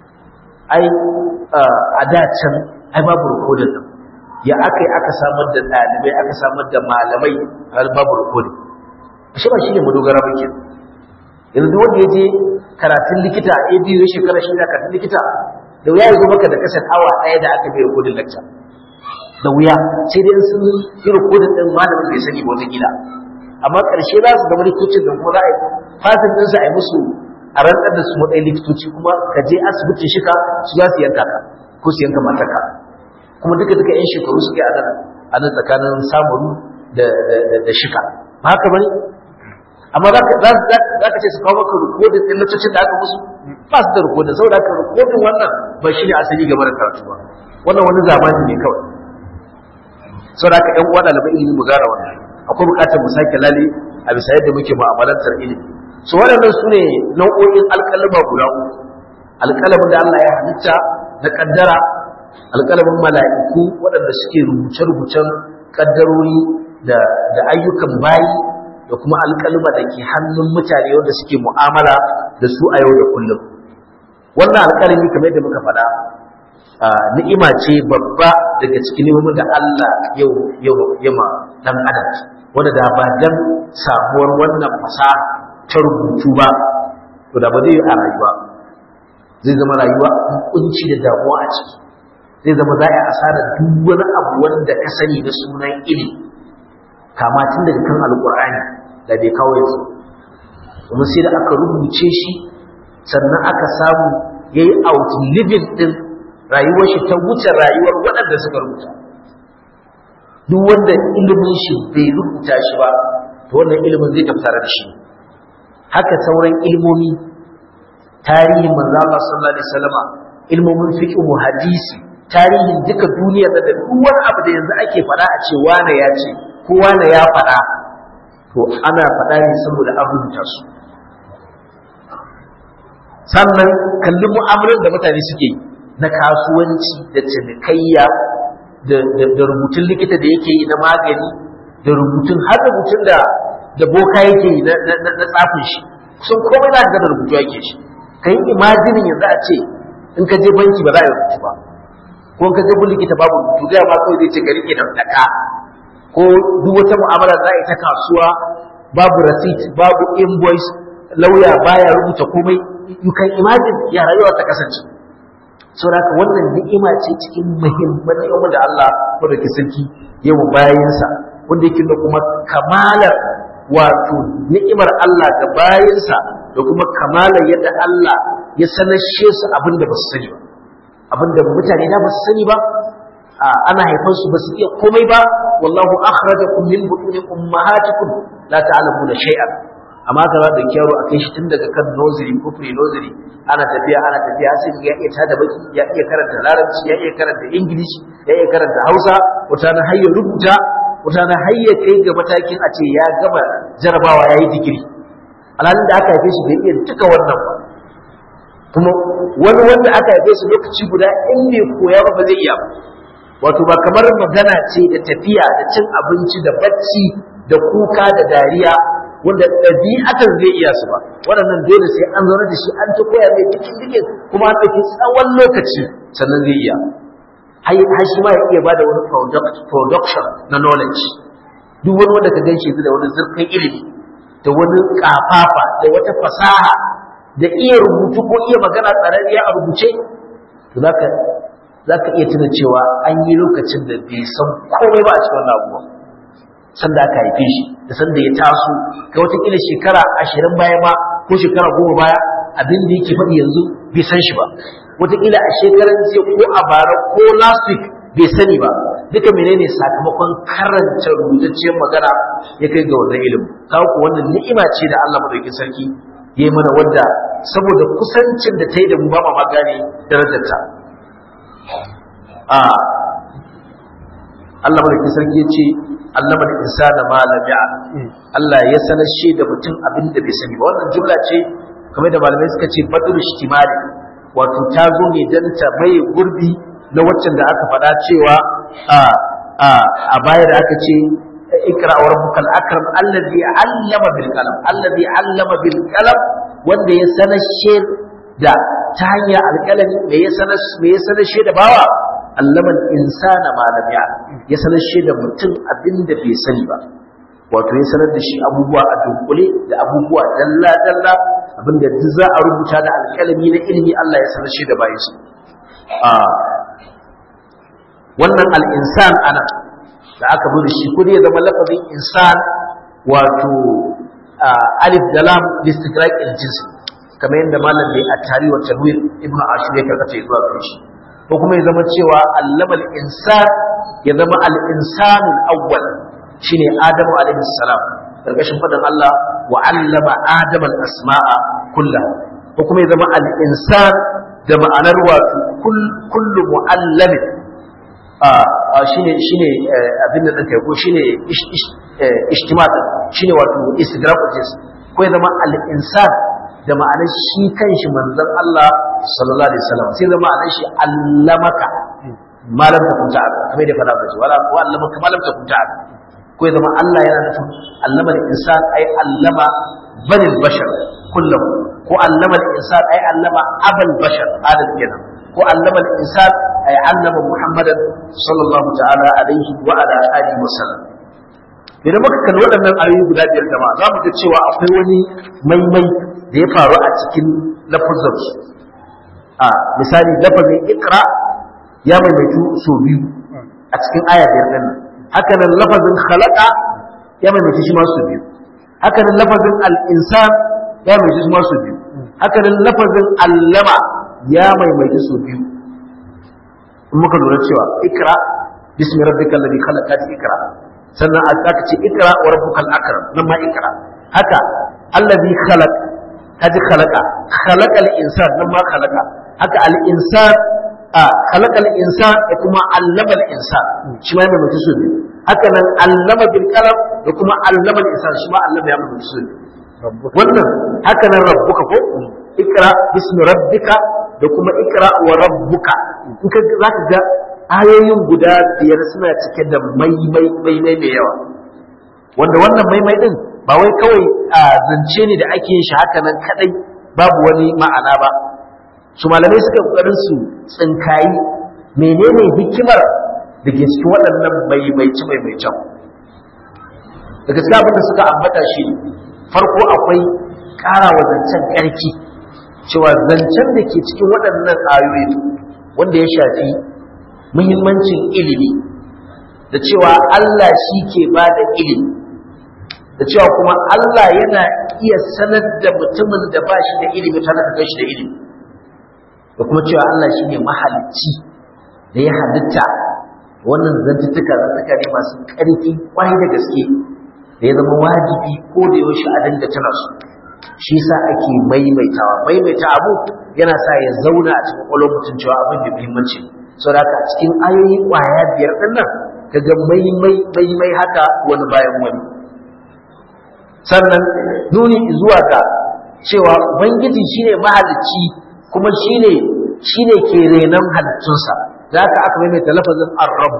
ai a da can ai babu rikodin nan ya aka yi aka samar da ɗalibai aka samar da malamai har babu rikodin shi ba shi ne madogara ba ke yanzu duk wanda ya je karatun likita a biyu ya shekara shi karatun likita da wuya ya zo maka da kasar awa ɗaya da aka bai rikodin lakca da wuya sai dai sun yi rikodin ɗin malamin bai sani ba wata gida amma ƙarshe za su gama likitocin da kuma za a yi fasin ɗinsu a yi musu a rantsar da su matsayin likitoci kuma ka je asibitin shika su za su yanka ka ko su yanka mataka kuma duka duka yan shekaru suke a nan a nan tsakanin samuru da shika ba haka bane amma za ka ce su kawo maka rikodin ɗin littocin da aka musu ba su da rikodin saboda haka rikodin wannan ba shi ne asali game da karatu ba wannan wani zamani ne kawai saboda haka ƴan uwa ɗalibai ilimi mu gara wannan akwai buƙatar mu sake lale a bisa yadda muke mu'amalantar ilimi so waɗannan su ne nau'o'in alƙalama guda uku alƙalamin da Allah ya halitta na ƙaddara alƙalamin mala'iku waɗanda suke rubuce-rubucen ƙaddarori da ayyukan bayi da kuma alƙalma da ke hannun mutane wanda suke mu'amala da su a yau da kullum wannan alƙalami kamar yadda muka faɗa ni'ima ce babba daga cikin neman da Allah yau yau yama dan adam wanda da ba dan sabuwar wannan fasaha ta rubutu ba to da ba zai yi a rayuwa zai zama rayuwa kunci da damuwa a ciki zai zama za a asara duk wani abu wanda ka sani na sunan ilimi kama tun daga kan alkur'ani da bai kawo yanzu kuma sai da aka rubuce shi sannan aka samu ya yi outliving din rayuwar shi ta wuce rayuwar waɗanda suka rubuta duk wanda ilimin shi bai rubuta shi ba to wannan ilimin zai tafsara da shi haka sauran ilmomi tarihin manzo Allah sallallahu alaihi wasallama ilmomin fiqh hadisi tarihin duka duniyar da duk wani abu da yanzu ake faɗa a ce wane ya ce ko wane ya faɗa to ana faɗa ne saboda an rubuta su sannan kalli mu'amalar da mutane suke na kasuwanci da cinikayya da rubutun likita da yake yi na magani da rubutun har rubutun da da boka yake yi na tsafin shi sun komai na da rubutu yake shi ka yi imajinin yanzu a ce in ka je banki ba za a yi rubutu ba ko in ka je bin likita babu rubutu da ma kawai zai ce ka rike da daka ko duk wata mu'amala za a yi ta kasuwa babu receipt babu invoice lauya baya rubuta komai you can imagine ya rayuwa ta kasance saboda wannan ni'ima ce cikin muhimman ni'imar da Allah madaukakin sarki yawa bayansa wanda yake da kuma kamalar wato ni'imar Allah ga bayansa da kuma kamalar yadda Allah ya sanashe su abinda ba su sani ba abinda mutane da ba su sani ba ana haifar su ba su iya komai ba wallahu akhrajakum min butuni ummahatikum la ta'lamuna shay'an amma ka za da kyaro a kai shi tun daga kan nursery ko pre nursery ana tafiya ana tafiya sai ya iya tada baki ya iya karanta larabci ya iya karanta english ya iya karanta hausa wata na hayya rubuta wata na hayya kai ga matakin a ce ya gama jarabawa ya yi digiri alhalin da aka haife shi bai iya duka wannan ba kuma wani wanda aka haife shi lokaci guda in bai koya ba ba zai iya ba wato ba kamar magana ce da tafiya da cin abinci da bacci da kuka da dariya wanda ɗabi'atan zai iya su ba waɗannan dole sai an zaune da shi an ta koya mai cikin dikin kuma an ɗauki tsawon lokaci sannan zai iya har shi ma ya iya bada wani production na knowledge duk wani wanda ka gan shi da wani zurfin ilimi da wani kafafa da wata fasaha da iya rubutu ko iya magana tsararriya a rubuce to zaka zaka iya tuna cewa an yi lokacin da bai san komai ba a cikin wannan abubuwan sanda aka haife shi da sanda ya taso ga watakila shekara ashirin baya ma ko shekara goma baya abin da yake faɗi yanzu bai san shi ba watakila a shekaran jiya ko a bara ko last week bai sani ba duka menene sakamakon karanta rubutacciyar magana ya kai ga wannan ilimin kawo ku wannan ni'ima ce da Allah madaukakin sarki ya yi mana wadda saboda kusancin da ta yi da mu ba ma gane darajarta a Allah madaukakin sarki ya ce allama da insana ma lam ya'lam Allah ya sanar shi da mutum abin da bai sani ba wannan jumla ce kamar da malamai suka ce badul ishtimali wato ta zo ne dan ta mai gurbi na waccan da aka faɗa cewa a a a baya da aka ce ikra wa rabbukal akram allazi allama bil qalam allazi allama bil qalam wanda ya sanar shi da ta hanyar alƙalami me ya sanar me ya sanar shi da bawa allama insana ma lam ya ya sanar shi da mutum abinda bai sani ba wato ya sanar da shi abubuwa a dunkule da abubuwa dalla dalla abinda duk za a rubuta da alƙalami na ilimi Allah ya sanar shi da bayansa a wannan al'insan ana da aka bude shi kudi ya zama lafazin insan wato alif da lam listikrak jinsi kamar yadda malam bai a tari wa tanwir ibnu ashir ya karkata zuwa gare shi ko kuma ya zama cewa allamal insan ya zama al-insanul awwal shine adamu alaihi salam karkashin fadan Allah wa allama adama al-asma'a kullaha ko kuma ya zama al-insan da ma'anar wato kullu mu'allamin shine shine abin da kai ko shine ijtimat shine wato istigraq jins ko ya zama al-insan da ma'anar shi kanshi manzon Allah sallallahu alaihi wasallam sai zama ma'anar shi allamaka malam ta kunta kamar da fara bace wala ko allamaka malam ta kunta ko ya zama Allah yana nufin allama al-insan ai allama bani bashar kullum ko allama al-insan ai allama abal bashar adam kenan ko allama al-insan ay allama muhammadan sallallahu ta'ala alaihi wa ala alihi wa sallam idan muka kalli waɗannan ayoyi guda biyar jama'a za mu ga cewa akwai wani maimai da ya faru a cikin lafazin a misali lafazin ikra ya maimaitu so biyu a cikin aya biyar ɗin haka nan lafazin khalaqa ya maimaitu shi ma so biyu haka nan lafazin al-insan ya maimaitu shi ma so biyu haka nan lafazin allama ya maimaitu so biyu in muka lura cewa ikra bismi rabbikal ladhi khalaqa ikra sannan aka ce ikra wa rabbukal akram nan ma ikra haka alladhi khalaq kaji khalaqa khalaqal insan nan ma khalaqa haka al insan a khalaqal insan da kuma allama al insan shi ma mai mutu biyu haka nan allama bil qalam da kuma allama al insan shi ma allama ya mutu biyu wannan haka nan rabbuka ko ikra bismi rabbika da kuma ikra wa rabbuka in ka zaka ga ayoyin guda biyar suna cike da maimai maimai mai yawa wanda wannan maimai din ba wai kawai a zance ne da ake yin shi haka nan kadai babu wani ma'ana ba su malamai suka kokarin su tsinkayi menene hikimar da ke cikin waɗannan maimaici maimaicen daga cikin abin da suka ambata shi farko akwai ƙara wa zancen ƙarfi cewa zancen da ke cikin waɗannan ayoyi wanda ya shafi muhimmancin ilimi da cewa Allah shi ke ba da ilimi da cewa kuma Allah yana iya sanar da mutumin da ba shi da ilimi tare da shi da ilimi da kuma cewa Allah shi ne mahalicci da ya halitta wannan zantuttuka zantuka ne masu ƙarfi kwai da gaske da ya zama wajibi ko da yaushe a dinga tana su shi yasa ake maimaitawa maimaita abu yana sa ya zauna a cikin ƙwaƙwalwar mutum cewa abin da muhimmanci saboda haka a cikin ayoyi ƙwaya biyar ɗin nan kaga maimai maimai haka wani bayan wani sannan nuni zuwa ga cewa ubangiji shine mahalicci kuma shine shine ke renon halittunsa da haka aka maimaita lafazin ar-rabb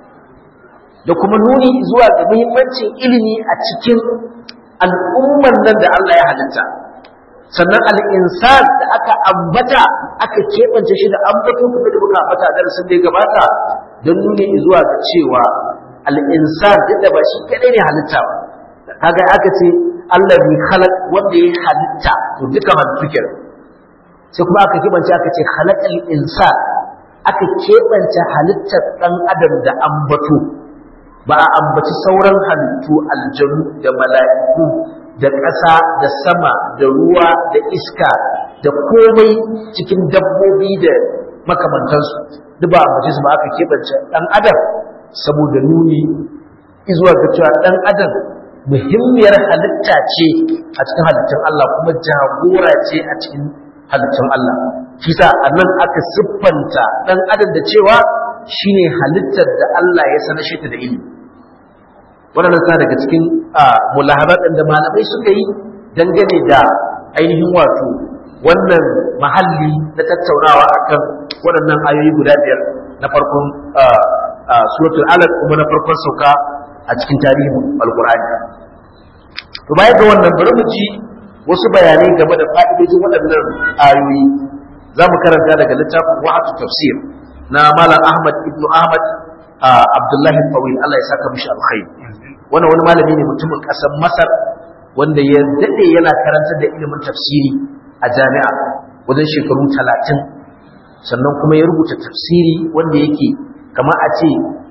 da kuma nuni zuwa ga muhimmancin ilimi a cikin al'umman nan da Allah ya halitta sannan al'insan da aka ambata aka keɓance shi da ambato kuma da muka ambata darasin da ya gabata don nuni zuwa ga cewa al'insan duk da ba shi kaɗai ne halitta ba kaga aka ce Allah bi khalaq wanda ya halitta to duka halittu kenan sai kuma aka keɓance aka ce khalaqal insan aka keɓance halittar ɗan adam da ambato ba a ambaci sauran halittu aljanu da mala'iku da ƙasa da sama da ruwa da iska da komai cikin dabbobi da makamantansu duk ba a ambaci su ba aka keɓance ɗan adam saboda nuni izuwa ga cewa ɗan adam muhimmiyar halitta ce a cikin halittun Allah kuma jagora ce a cikin halittun Allah shi sa a nan aka siffanta ɗan adam da cewa shine halittar da Allah ya sanar shi ta da ilimi waɗannan sa daga cikin mulahabat da malamai suka yi dangane da ainihin wato wannan mahalli na tattaunawa akan waɗannan ayoyi guda biyar na farkon suratul alaq kuma na farkon sauka a cikin tarihin alqur'ani to baya ga wannan bari mu ji wasu bayanai game da fa'idojin waɗannan ayoyi za mu karanta daga littafin wa'atu tafsir na malam ahmad ibn ahmad abdullahi tawil Allah ya saka mishi alkhairi wannan wani malami ne mutumin ƙasar masar wanda ya daɗe yana karantar da ilimin tafsiri a jami'a wajen shekaru talatin sannan kuma ya rubuta tafsiri wanda yake kama a ce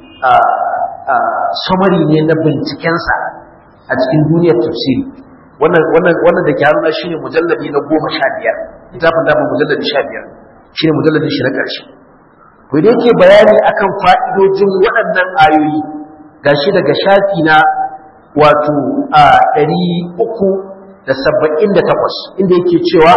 samari ne na bincikensa a cikin duniyar tafsiri wannan da ke haruna shi ne mujallabi na goma sha biyar littafin dama mujallabi sha biyar shi ne mujallabin shi na ƙarshe to da yake bayani akan fa'idojin waɗannan ayoyi gashi daga shafi na wato a ɗari uku da saba'in da takwas inda yake cewa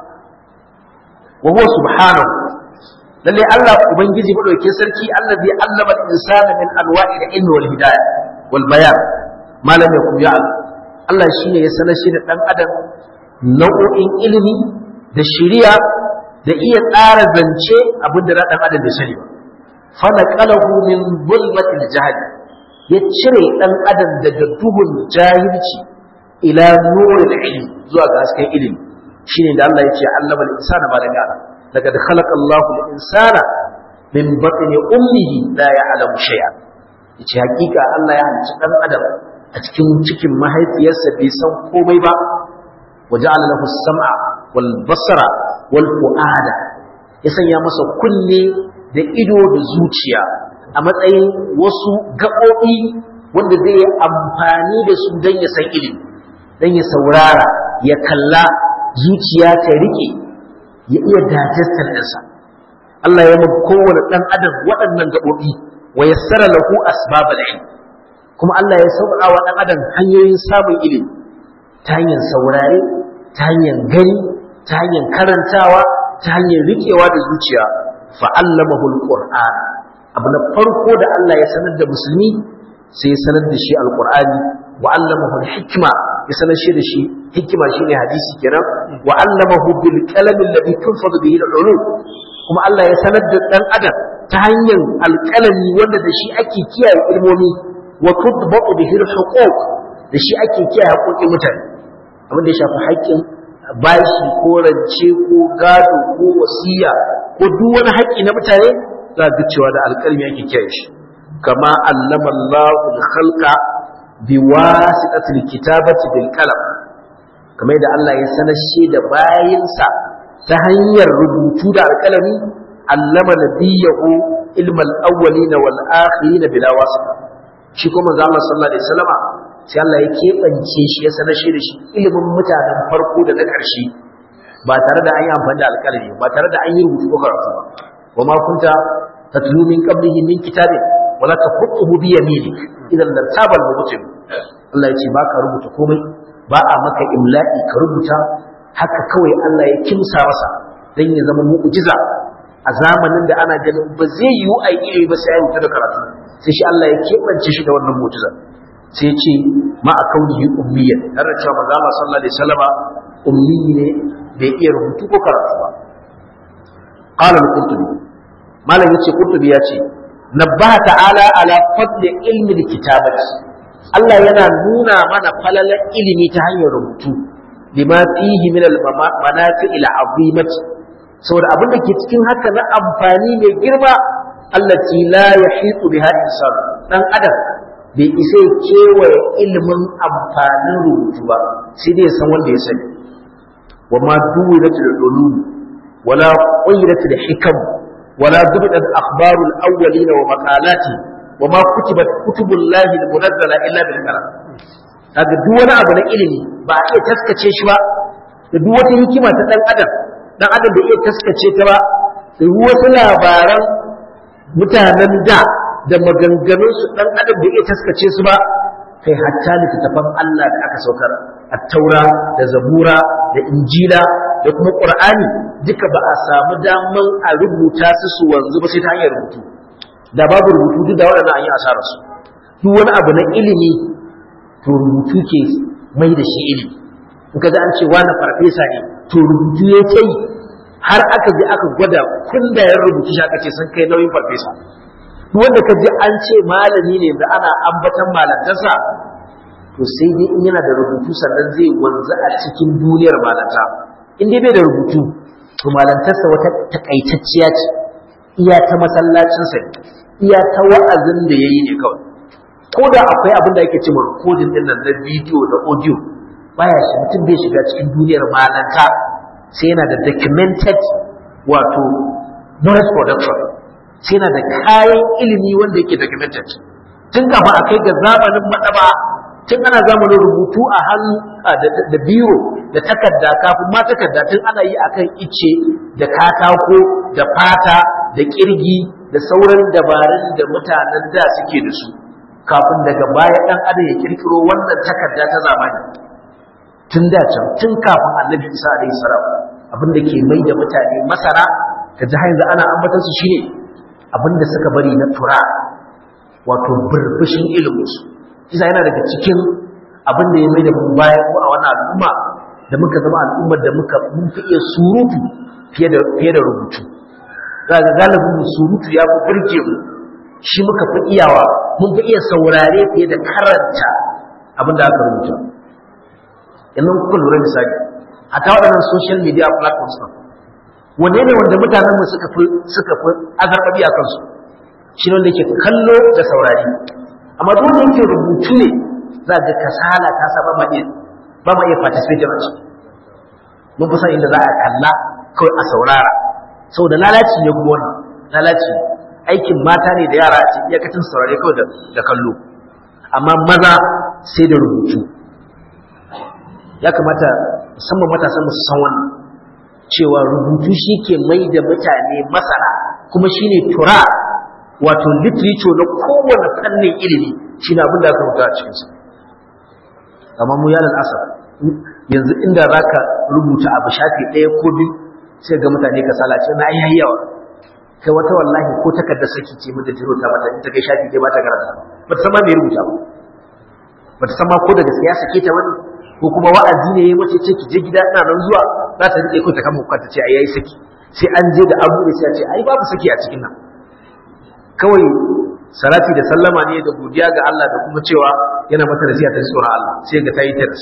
wa huwa subhanahu lalle Allah ubangiji madaukakin sarki allazi allama al-insana min anwa'i al-ilmi wal hidayah wal bayan malam ya kuma ya'lam Allah shine ya sanar shi da dan adam nau'o'in ilimi da shari'a da iya tsara zance abinda na dan adam da sani ba fa naqalahu min zulmatil jahl ya cire dan adam daga duhun jahilci ila nuril ilmi zuwa ga hasken ilimi shine da Allah ya ce allama al-insana ma lam ya'lam لقد خلق الله الإنسان من بطن أمه لا يعلم شيئا yace hakika Allah ya halicci dan adam a cikin cikin mahaifiyarsa bai san komai ba waja'ala lahu as-sam'a wal basara wal fu'ada ya sanya masa kunne da ido da zuciya a matsayin wasu gaɓoɓi wanda zai yi amfani da su don ya san ilimi don ya saurara ya kalla zuciya ta riƙe ya iya digestion ɗinsa Allah ya mun kowane ɗan adam waɗannan gaɓoɓi wa yassara lahu asbabal ilm kuma Allah ya sauƙaƙa wa ɗan adam hanyoyin samun ilimi ta hanyar saurare ta hanyar gani ta hanyar karantawa ta hanyar riƙewa da zuciya fa'allamahu alquran abu na farko da Allah ya sanar da musulmi sai ya sanar da shi alqur'ani wa allamahu alhikma ya sanar shi da shi hikima shine hadisi kenan wa allamahu bil qalami alladhi tunfadu bihi al-ulum kuma Allah ya sanar da dan adam ta hanyar alƙalami wanda da shi ake kiyaye ilmomi wa tudbaqu bihi al-huquq da shi ake kiyaye haƙoƙin mutane abin da ya shafi haƙƙin bashi ko rance ko gado ko wasiya ko duk wani haƙƙi na mutane za ga cewa da alƙalmi ake kiyaye shi kama allama Allahu al-khalqa biwasitatil kitabati bil qalam kamar yadda Allah ya sanar shi da bayinsa ta hanyar rubutu da alƙalami allama nabiyahu ilmal awwalin wal akhirin bila wasita shi kuma manzo Allah sallallahu alaihi wasallama sai Allah ya keɓance shi ya sanar shi da shi ilimin mutanen farko da na ƙarshe ba tare da an yi amfani da alƙalami ba tare da an yi rubutu ko karatu ba wa ma kunta tatlu min qablihi min kitabin wala taqutuhu bi yaminik idan lartaba al-mubtil Allah ya ce ba ka rubuta komai ba a maka imla'i ka rubuta haka kawai Allah ya kimsa masa dan ya zama mu'jiza a zamanin da ana ganin ba zai yiwu a yi ba sai ya rubuta da karatu sai shi Allah ya keɓance shi da wannan mu'jiza sai ya ce ma a kaunihi ummiyan har da cewa manzo Allah sallallahu alaihi wasallama ummi ne bai iya rubutu ko karatu ba qala al-qurtubi malam yace qurtubi ya ce nabbaha ta'ala ala fadli ilmi al-kitabati Allah yana nuna mana falalar ilimi ta hanyar rubutu lima fihi min al-manafi' al-azimati saboda abin da ke cikin haka na amfani mai girma allati la yahitu biha insan dan adam bai isa kewaye ilimin amfanin rubutu ba sai dai san wanda ya sani wa ma duwiratul ulum wala qayratul hikam wala dubidat akhbarul awwalin wa maqalati wa ma kutibat kutubullahi almunazzala illa bil qalam kaga duk wani abu na ilimi ba a iya taskace shi ba da duk wata hikima ta dan adam dan adam bai iya taskace ta ba da wasu labaran mutanen da da maganganunsu ɗan adam bai iya taskace su ba kai hatta littattafan Allah da aka saukar attaura da zabura da injila da kuma qur'ani duka ba a samu daman a rubuta su su wanzu ba sai ta hanyar rubutu da babu rubutu duk da waɗannan an yi asarar su duk wani abu na ilimi to rubutu ke mai da shi ilimi in ka an ce wani farfesa ne to rubutu ya ce har aka je aka gwada kundayen rubutu shi aka ce sun kai nauyin farfesa wanda ka ji an ce malami ne da ana ambatan malantarsa to sai dai in yana da rubutu sannan zai wanzu a cikin duniyar malanta in dai bai da rubutu to malantarsa wata takaitacciya ce iya ta masallacinsa iya ta wa'azin da ya yi ne kawai ko da akwai abin da ake cewa recording din nan na bidiyo da audio baya shi mutum bai shiga cikin duniyar malanta sai yana da documented wato knowledge production sai yana da kayan ilimi wanda yake documented tun kafin a kai ga zamanin madaba tun ana zamanin rubutu a hannu da biro da takarda kafin ma takarda tun ana yi akan ice da katako da fata da kirgi da sauran dabarun da mutanen da suke da su kafin daga baya dan adam ya kirkiro wannan takarda ta zamani tun da can tun kafin annabi isa alaihi salam abin da ke mai da mutane masara ka ji yanzu ana ambatar su shine abin da suka bari na tura wato burbushin iliminsu isa yana daga cikin abin da ya mai da mu baya ko a wannan al'umma da muka zama al'ummar da muka mun fi iya surutu fiye da fiye da rubutu za ga galibin mu surutu ya fi burge mu shi muka fi iyawa mun fi iya saurare fiye da karanta abin da aka rubuta yanzu kuka lura misali a ta waɗannan social media platforms ɗin wanne ne wanda mutanen mu suka fi suka fi azarbabi a kansu shi ne wanda yake kallo da saurari amma duk wanda yake rubutu ne za ga kasala ta sa ba ma iya ba ma iya participate a ciki mun fi san inda za a kalla kawai a saurara saboda lalaci ne kuma wannan lalaci aikin mata ne da yara a ce iyakacin saurare kawai da kallo amma maza sai da rubutu ya kamata musamman matasan su san wannan cewa rubutu shi ke mai da mutane masana kuma shi ne tura wato literature na kowane fannin ilimi shi ne abin da aka rubuta a cikinsa amma mu yanar asar yanzu inda za ka rubuta abu shafi ɗaya ko biyu sai ga mutane ka salace na ayyayi yawa kai wata wallahi ko takarda saki ce mata jiro ta mata in ta kai shafi ɗaya ba ta karanta ba ta san ma me rubuta ba ba ta san ma ko da gaskiya sake ta wani ko kuma wa'azi ne mace ce ki je gida ina nan zuwa za ta rike ko ta kama kwanta ce ai yayi saki sai an je da abu da sai a ce ai babu saki a cikin nan kawai salati da sallama ne da godiya ga Allah da kuma cewa yana mata nasiha ta tsoron Allah sai ga tayi tirs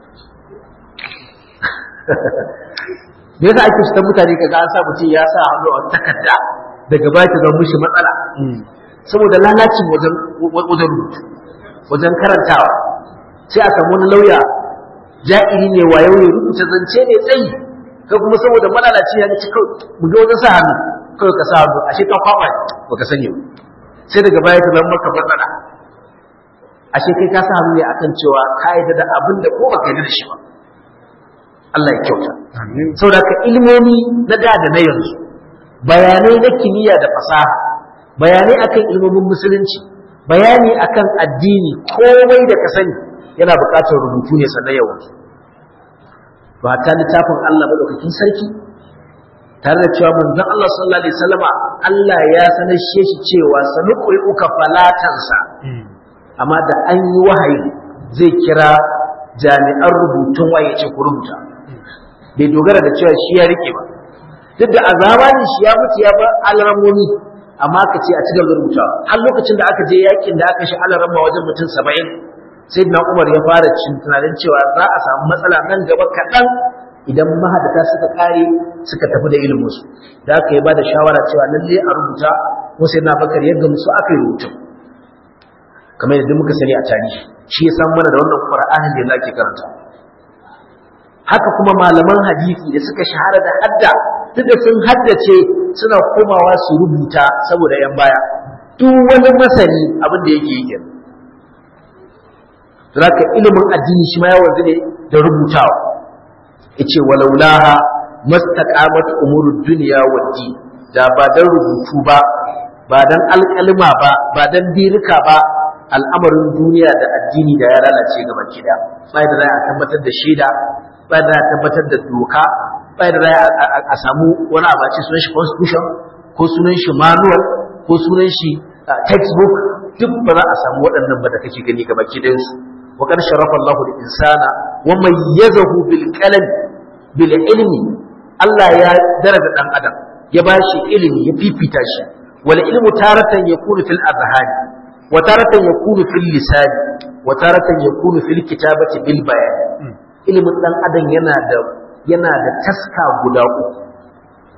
me yasa ake shiga mutane kaga an sa mutum ya sa hannu a takarda daga baya ta zama mishi matsala saboda lalacin wajen wajen rubutu wajen karantawa sai a samu wani lauya ja'iri ne wayo ne rubuta zance ne tsayi kai kuma saboda malalaci ya ci kawai mu ga wajen sa hannu kawai ka sa hannu ashe ka kwaba baka sani ba sai daga baya ta zama maka matsala ashe kai ka sa hannu ne akan cewa ka yarda da abin da ko baka yarda da shi ba Allah ya kyauta saboda ka ilmomi na da da na yanzu bayanai na kimiyya da fasaha bayanai akan ilmomin musulunci bayani akan addini komai da ka sani yana buƙatar rubutu ne sannan yawan ba ta littafin Allah madaukakin sarki tare da cewa manzon Allah sallallahu alaihi wasallama Allah ya sanar shi cewa sanuqi uka falatansa amma da an yi wahayi zai kira jami'an rubutun waye ce ku rubuta bai dogara da cewa shi ya rike ba duk da azabani shi ya mutu ya bar alramomi amma ka ce a ci gaba da rubutawa har lokacin da aka je yakin da aka shi alarama wajen mutum saba'in sai na umar ya fara cin tunanin cewa za a samu matsala nan gaba kaɗan idan mahadata suka kare suka tafi da iliminsu da aka yi ba da shawara cewa lalle a rubuta ko sai na bakar ya gamsu aka yi rubutun kamar yadda muka sani a tarihi shi ya san mana da wannan qur'anin da yake karanta haka kuma malaman hadisi da suka shahara da hadda duk da sun haddace suna komawa su rubuta saboda yan baya duk wani masani abin da yake yi zaka ilimin addini shi ma ya wanzu ne da rubutawa yace walaulaha mastaqamat umurud dunya wad da ba dan rubutu ba ba dan alƙalma ba ba dan birika ba al'amarin duniya da addini da ya lalace gaba kida bai da za a tabbatar da shaida bai da za a tabbatar da doka bai da za a samu wani abaci sunan shi constitution ko sunan shi manual ko sunan shi textbook duk ba za a samu waɗannan ba da kake gani gaba kidansu وقد شرف الله الإنسان وميزه بالقلم بالعلم الله يا درجة أن أدم يباشي علم يفيفي تاشي والعلم تارة يكون في الأذهان وتارة يكون في اللسان وتارة يكون في الكتابة بالبيان علم أن أدم ينادى yana da taska guda uku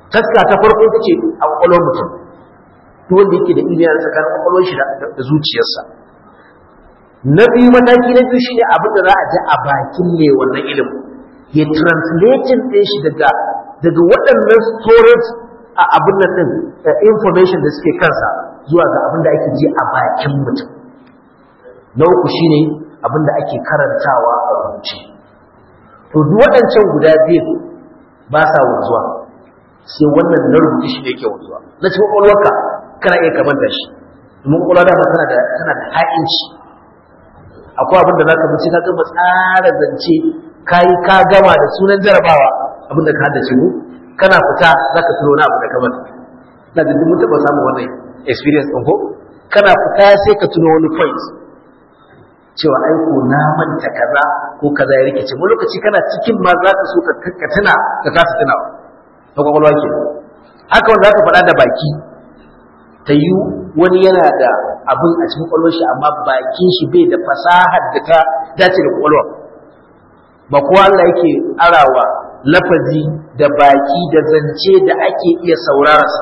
taska ta farko ita ce a kwakwalwar mutum duk wanda yake da ilimi a tsakanin kwakwalwar shi da zuciyarsa na biyu mataki na biyu shine abin da za a ji a bakin mai wannan ilimin ya translating ɗin shi daga daga waɗannan storage a abin nan ɗin information da suke kansa zuwa ga abin da ake ji a bakin mutum na uku shine abin da ake karantawa a rubuce to duk waɗancan guda biyu ba sa wanzuwa sai wannan na rubuce shi ne yake wanzuwa na cikin ƙwaƙwalwarka kana iya kamanta shi domin ƙwaƙwalwa dama tana da tana da ha'inci akwai abin da za ka bincika ka gama tsara zance ka yi ka gama da sunan jarabawa abin da ka haddace mu kana fita za ka tuno na abu da kamar na da mun taɓa samun wannan experience ɗin ko kana fita sai ka tuno wani point cewa ai ko na manta kaza ko kaza ya rikice mu lokaci kana cikin ma za ka so ka ka tuna ka kasa tunawa ta kwakwalwa ke haka wanda za ka faɗa da baki ta yi wani yana da abin a cikin kwakwalwar shi amma bakin shi bai da fasahar da ta dace da kwakwalwa ba kowa Allah yake arawa lafazi da baki da zance da ake iya saurararsa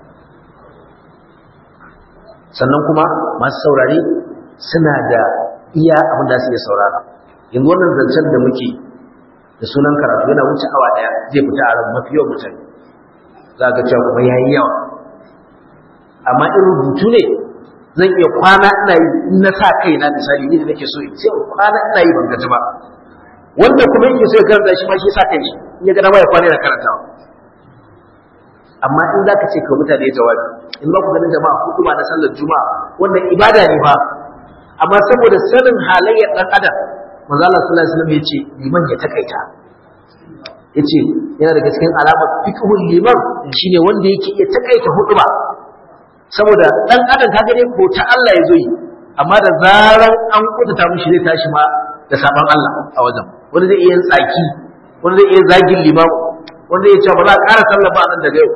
sannan kuma masu saurare suna da iya abin da su iya saurara yanzu wannan zancen da muke da sunan karatu yana wuce awa daya zai fita a ran mafi yawan mutane za ga cewa kuma yayi yawa amma in rubutu ne zan iya kwana ina yi in na sa kai na misali ni da nake so in sai kwana ina yi ban gaji ba wanda kuma yake so ya karanta shi ma shi sa kai shi in ya ga dama ya kwana yana karantawa amma in zaka ce ka mutane jawabi in ba ku ganin jama'a hudu ba na sallar juma'a wannan ibada ne ba amma saboda sanin halayyar dan adam manzo Allah sallallahu alaihi wasallam yace liman ya takaita yace yana daga cikin alamar fiqhul liman shine wanda yake iya takaita hudu ba saboda dan adam kaga dai ko ta Allah ya zo yi amma da zaran an kudata mishi zai tashi ma da saban Allah a wajen wanda zai iya tsaki wanda zai iya zagin limamu wanda ya ce ba za a ƙara sallah ba nan daga yau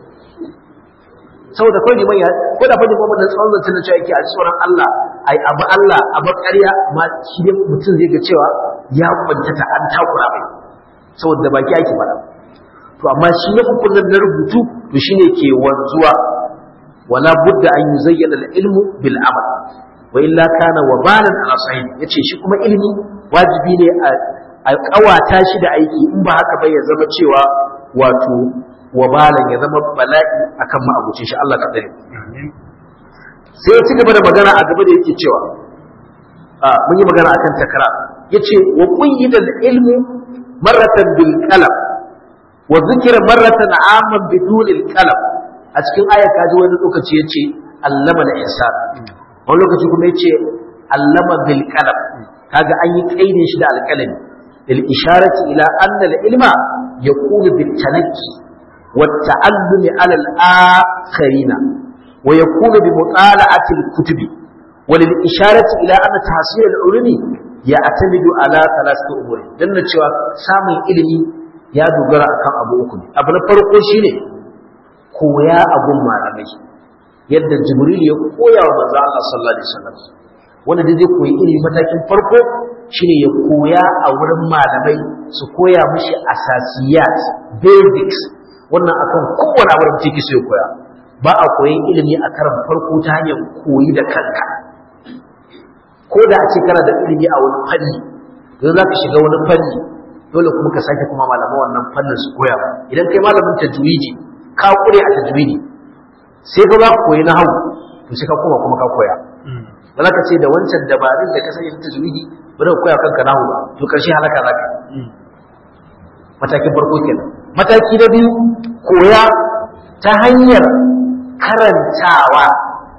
saboda kawai liman ya ko da fadi kuma da tsawon zancen da cewa yake a tsoron Allah ai abu Allah a ƙarya ma shi ne mutum zai ga cewa ya kwantata an takura mai saboda baki ake faɗa to amma shi na hukunan na rubutu to shine ke wanzuwa wala budda an yuzayyana al-ilmu bil amal wa illa kana wabalan ala sahih yace shi kuma ilimi wajibi ne a kawata shi da aiki in ba haka ba ya zama cewa wato wabalan ya zama bala'i akan ma'abucin shi Allah ka dare sai ya ci gaba da magana a gaba da yake cewa a mun yi magana akan takara yace wa qayyida al-ilmu marratan bil qalam wa dhikra marratan amman bidun al-qalam a cikin ayat kaji wani lokaci yace allama al-insan wani lokaci kuma yace allama bil qalam kaga an yi kaidin shi da alqalami lil isharati ila anna al ilma yakunu bit tanakki wat ta'allumi ala al akharina wa yakunu bi mutala'ati al kutubi wa lil isharati ila anna tahsil al ulumi ya'tamidu ala thalathati umuri dan cewa samun ilimi ya dogara akan abu uku ne abu na farko shine koya abun malamai yadda jibril ya koya wa manzo Allah sallallahu alaihi wasallam wanda da zai koyi ilimi matakin farko shine ya koya a wurin malamai su koya mishi asasiyat basics wannan akan kowane abu da take so ya koya ba a koyin ilimi a karan farko ta hanyar koyi da kanka ko da a ce kana da ilimi a wani fanni don za ka shiga wani fanni dole kuma ka sake kuma malaman wannan fannin su koya ba idan kai malamin tajwidi ka kure a tajwidi sai ka za ku koyi na hau to sai ka koma kuma ka koya ba za ka ce da wancan dabarun da ka sanya ta tajwidi ba da koya kanka na hau ba to karshe halaka za ka matakin farko kenan mataki na biyu koya ta hanyar karantawa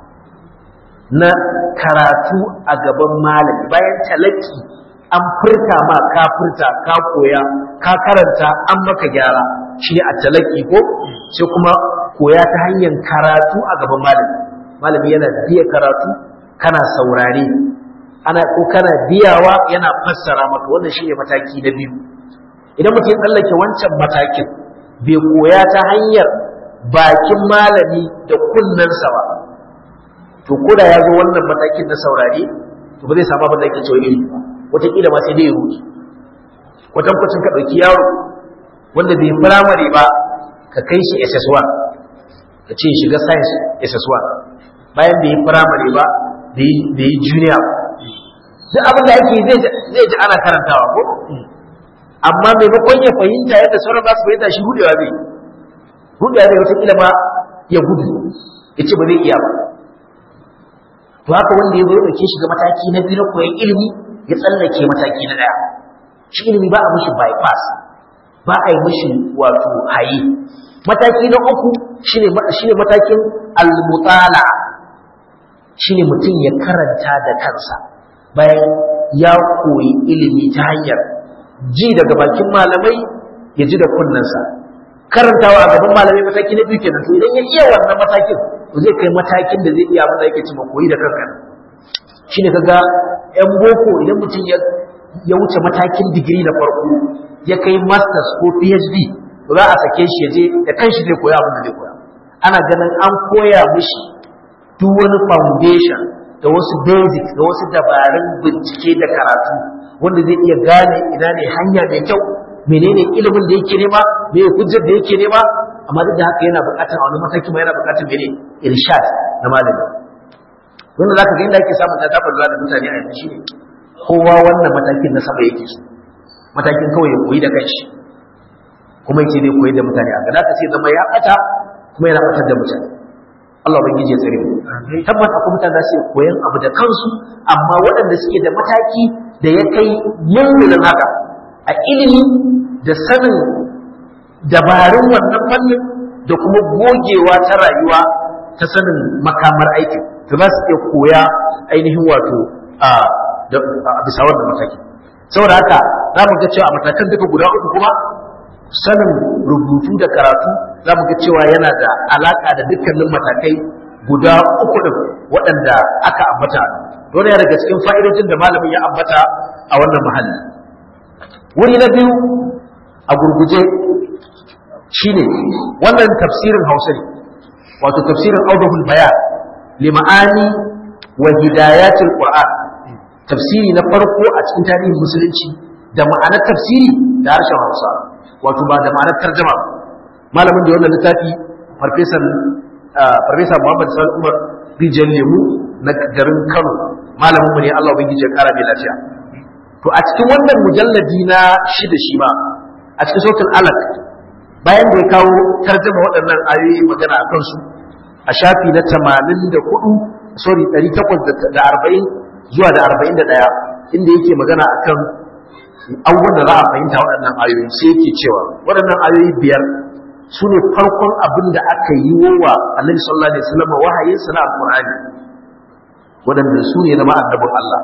na karatu a gaban malami bayan talaki an furta ma ka furta ka koya ka karanta an maka gyara shi ne a talaki ko sai kuma koya ta hanyar karatu a gaban malami malami yana biya karatu kana saurare ana ko kana biyawa yana fassara maka wannan shi ne mataki na biyu idan mutum ya tsallake wancan matakin bai koya ta hanyar bakin malami da kunnensa ba to ko da ya zo wannan matakin na saurare to ba zai samu abin da yake cewa ilimi ba wataƙila ma sai dai ya ruki kwatankwacin ka ɗauki yaro wanda bai firamare ba ka kai shi SS1 ka ce shiga science SS1 bayan da yi primary ba da yi junior duk abin da ake zai ji ana karantawa ko amma maimakon ya fahimta yadda sauran za su fahimta shi hudewa zai hudewa zai wata kila ma ya gudu ya ce ba zai iya ba to haka wanda ya zo ya ɗauke shi ga mataki na biyu na koyon ilimi ya tsallake mataki na ɗaya shi ilimi ba a mishi bypass ba a yi mishi wato haye mataki na uku shine shine matakin al-mutala shine mutum ya karanta da kansa bayan ya koyi ilimi ta hanyar ji daga bakin malamai ya ji da kunnensa karantawa a gaban malamai mataki na biyu kenan to idan ya iya wannan matakin to zai kai matakin da zai iya abin da yake cewa koyi da kanka shine kaga yan boko idan mutum ya ya wuce matakin digiri na farko ya kai masters ko phd to za a sake shi ya je da kanshi zai koya abin da zai koya ana ganin an koya mishi duk wani foundation da wasu basics da wasu dabarun bincike da karatu wanda zai iya gane ina ne hanya mai kyau menene ilimin da yake nema me hujjar da yake nema amma duk da haka yana buƙatar a wani mataki ma yana buƙatar mene irshad na malami wanda zaka ga inda ake samun ta tabar da mutane a yanzu shine kowa wannan matakin na sama yake so matakin kawai ya koyi da kanshi kuma yace zai koyi da mutane a gada ka sai zama ya ɓata kuma yana ɓatar da mutane Allah ubangiji ya tsare mu tabbata akwai mutane da su koyan abu da kansu amma waɗanda suke da mataki da ya kai mulmulin haka a ilimi da sanin dabarun wannan fannin da kuma gogewa ta rayuwa ta sanin makamar aikin da za su iya koya ainihin wato a bisa wannan mataki saboda haka za mu ga cewa a matakan duka guda uku kuma sanin rubutu da karatu za mu ga cewa yana da alaka da dukkanin matakai guda uku din waɗanda aka ambata dole ya daga cikin fa'idojin da malamin ya ambata a wannan mahalli wuri na biyu a gurguje shine wannan tafsirin hausa ne wato tafsirin audahul bayan lima'ani wa hidayatul qur'an tafsiri na farko a cikin tarihin musulunci da ma'anar tafsiri da harshen hausa wato ba da ma'anar tarjama malamin da wannan littafi farfesan farfesa muhammad sani umar rijiyar lemu na garin kano malamin mu ne allah ubangiji ya kara mai lafiya to a cikin wannan mujalladi na shida shi ma a cikin sautin alaq bayan da ya kawo tarjama waɗannan ayoyi magana a kansu a shafi na tamanin da hudu sorry ɗari takwas da arba'in zuwa da arba'in da ɗaya inda yake magana a kan abubuwan da za a fahimta waɗannan ayoyi sai yake cewa waɗannan ayoyi biyar su ne farkon abin da aka yi wa annabi sallallahu alaihi wasallam wahayin sa na alqur'ani waɗanda su ne zama annabin Allah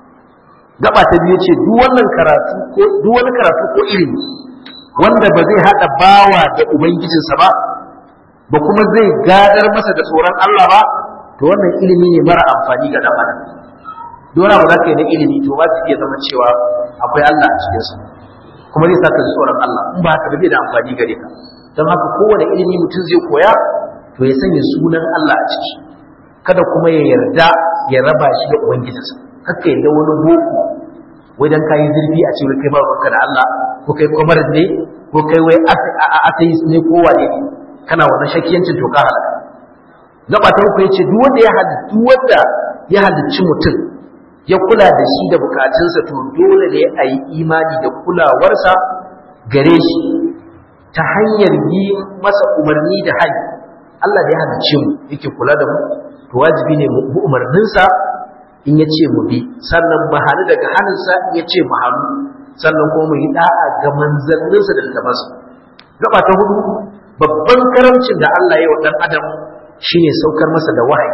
gaba ta biyu ce duk wannan karatu ko duk wani karatu ko ilimi wanda ba zai hada bawa da ubangijinsa ba ba kuma zai gadar masa da tsoron Allah ba to wannan ilimi ne mara amfani ga dan adam dole ba za ka yi na ilimi to ba zai iya zama cewa akwai Allah a cikinsa kuma zai sa ka ji tsoron Allah in ba haka ba zai da amfani gare ka don haka kowane ilimi mutum zai koya to ya sanya sunan Allah a ciki kada kuma ya yarda ya raba shi da ubangijinsa haka yadda wani boko wai dan kayi zurfi a cewa kai ba ruwanka da Allah ko kai kwamar ne ko kai wai atheist ne ko wane ne kana wannan shakiyancin to ka halaka gaba ta uku yace duk wanda ya halittu wanda ya halicci mutum ya kula da shi da bukatunsa to dole ne a yi imani da kulawarsa gare shi ta hanyar yi masa umarni da hali Allah da ya halicce mu yake kula da mu to wajibi ne mu bi umarninsa in ya ce mu bi sannan mu hannu daga hannunsa in ya ce mu hannu sannan kuma mu yi da'a ga manzanninsa da littafansa gaba ta hudu babban karamcin da Allah ya yi wa ɗan adam shine saukar masa da wahayi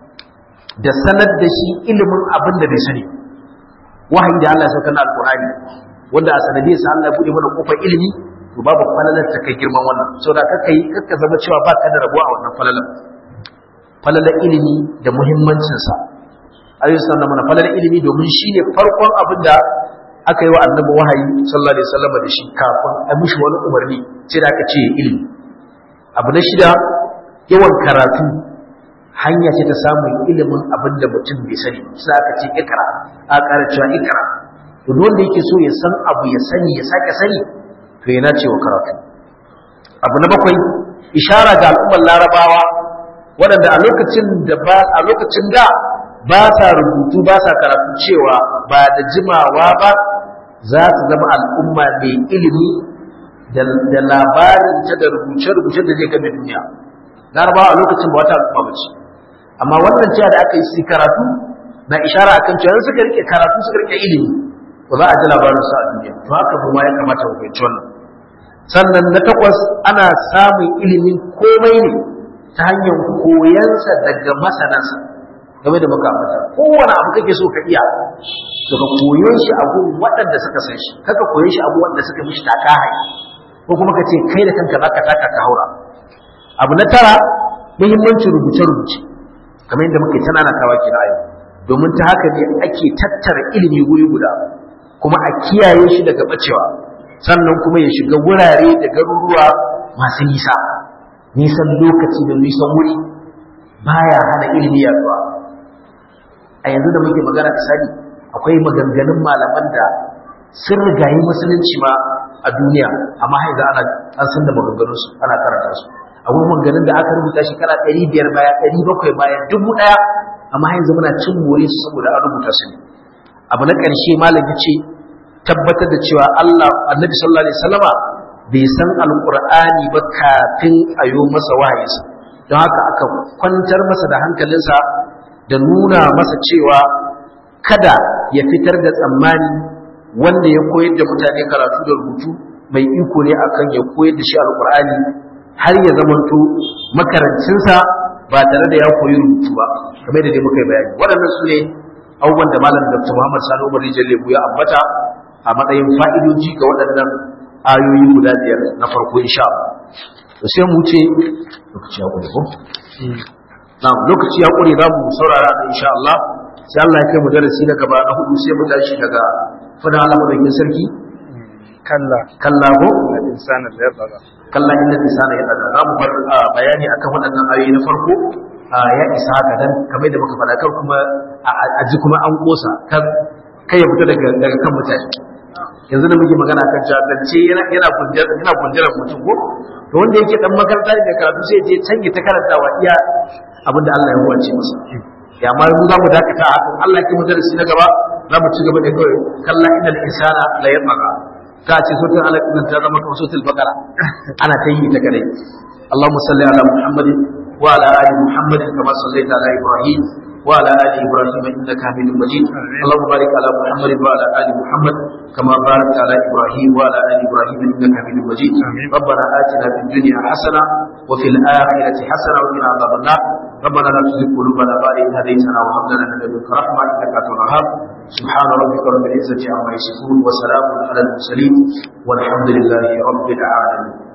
da sanar da shi ilimin abin da bai sani wahayi da Allah ya saukar na alkur'ani wanda a sanadiyar sa Allah ya buɗe mana kofar ilimi to babu falalar ta kai girman wannan saboda kakka yi kakka zama cewa ba ka da rabuwa a wannan falalar falalar ilimi da muhimmancinsa alayhi sallam mana falalar ilimi domin shi ne farkon abin da aka yi wa annabi wahayi sallallahu alaihi wasallam da shi kafin a mishi wani umarni sai da aka ce ilimi abu na shida yawan karatu hanya ce ta samun ilimin abin da mutum bai sani sai aka ce ikra a ƙara cewa ikra to duk wanda yake so ya san abu ya sani ya sake sani to yana cewa karatu abu na bakwai ishara ga al'ummar larabawa waɗanda a lokacin da ba a lokacin da ba sa rubutu ba sa karatu cewa ba da jimawa ba za su zama al'umma mai ilimi da labarin ta da rubuce-rubuce da zai game duniya larabawa a lokacin ba wata al'umma ba ce amma wannan cewa da aka yi su karatu na ishara akan cewa suka rike karatu suka rike ilimi ba za a ji labarin su a duniya to haka mu ya kamata mu fahimci wannan sannan na takwas ana samun ilimin komai ne ta hanyar koyansa daga masanansa game da makamata kowane abu kake so ka iya to ka koyon shi abu waɗanda suka san shi kaka koyon shi abu wanda suka mishi taka hai ko kuma ka ce kai da kanka zaka taka ka haura abu na tara muhimmancin rubuce-rubuce kamar yadda muke tana na kawa kira yau domin ta haka ne ake tattara ilimi guri guda kuma a kiyaye shi daga bacewa sannan kuma ya shiga wurare da garuruwa masu nisa nisan lokaci da nisan wuri baya hana ilimi yaduwa a yanzu da muke magana misali akwai maganganun malaman da sun rigayi musulunci ma a duniya amma haiza ana an san da maganganun su ana karanta su akwai maganganun da aka rubuta shekara ɗari biyar baya ɗari bakwai baya dubu ɗaya amma yanzu muna cin more su saboda an rubuta su ne abu na ƙarshe malam ya ce tabbatar da cewa Allah annabi sallallahu alaihi wasallama bai san alqur'ani ba kafin a yo masa wahayinsa don haka aka kwantar masa da hankalinsa da nuna masa cewa kada ya fitar da tsammani wanda ya koyar da mutane karatu da rubutu mai iko ne akan ya koyar da shi alqur'ani har ya zamanto makarancinsa ba tare da ya koyi rubutu ba kamar da dai muka yi bayani waɗannan su ne abubuwan da malam dr muhammad sani umar rijal lebu ya ambata a matsayin fa'idoji ga waɗannan ayoyi guda biyar na farko insha Allah to sai mu ce lokaci ya ƙure ko na'am lokaci ya ƙure za mu saurara da insha Allah sai Allah ya kai mu darasi na gaba na hudu sai mu tashi daga fada Allah madaukakin sarki kalla kalla ko insana da yaba kalla inda insana ya daga za mu bar bayani akan waɗannan ayoyi na farko ya isa haka dan kamar da muka faɗa kar kuma a ji kuma an kosa kan kai ya fita daga daga kan mutane yanzu da muke magana kan jahilce yana yana kunjar yana kunjar mutum ko to wanda yake dan makaranta da karatu sai je canje ta karantawa iya abinda Allah ya huwace masa ya amma mu za mu dakata a kan Allah ya mu darasi na gaba za mu ci gaba da kawai kalla innal insana la yatgha ka ce sautin Allah din ta zama kamar sautin bakara ana ta yi ta kadai اللهم صل على محمد وعلى ال محمد كما صليت على ابراهيم وعلى ال ابراهيم انك حميد مجيد اللهم بارك على محمد وعلى ال محمد كما باركت على ابراهيم وعلى ال ابراهيم انك حميد مجيد ربنا اتنا في الدنيا حسنه وفي الاخره حسنه وقنا عذاب النار ربنا لا تزغ قلوبنا بعد إذ هديتنا وهب لنا من لدنك رحمه انك انت الوهاب سبحان ربك رب العزه عما يصفون وسلام على المرسلين والحمد لله رب العالمين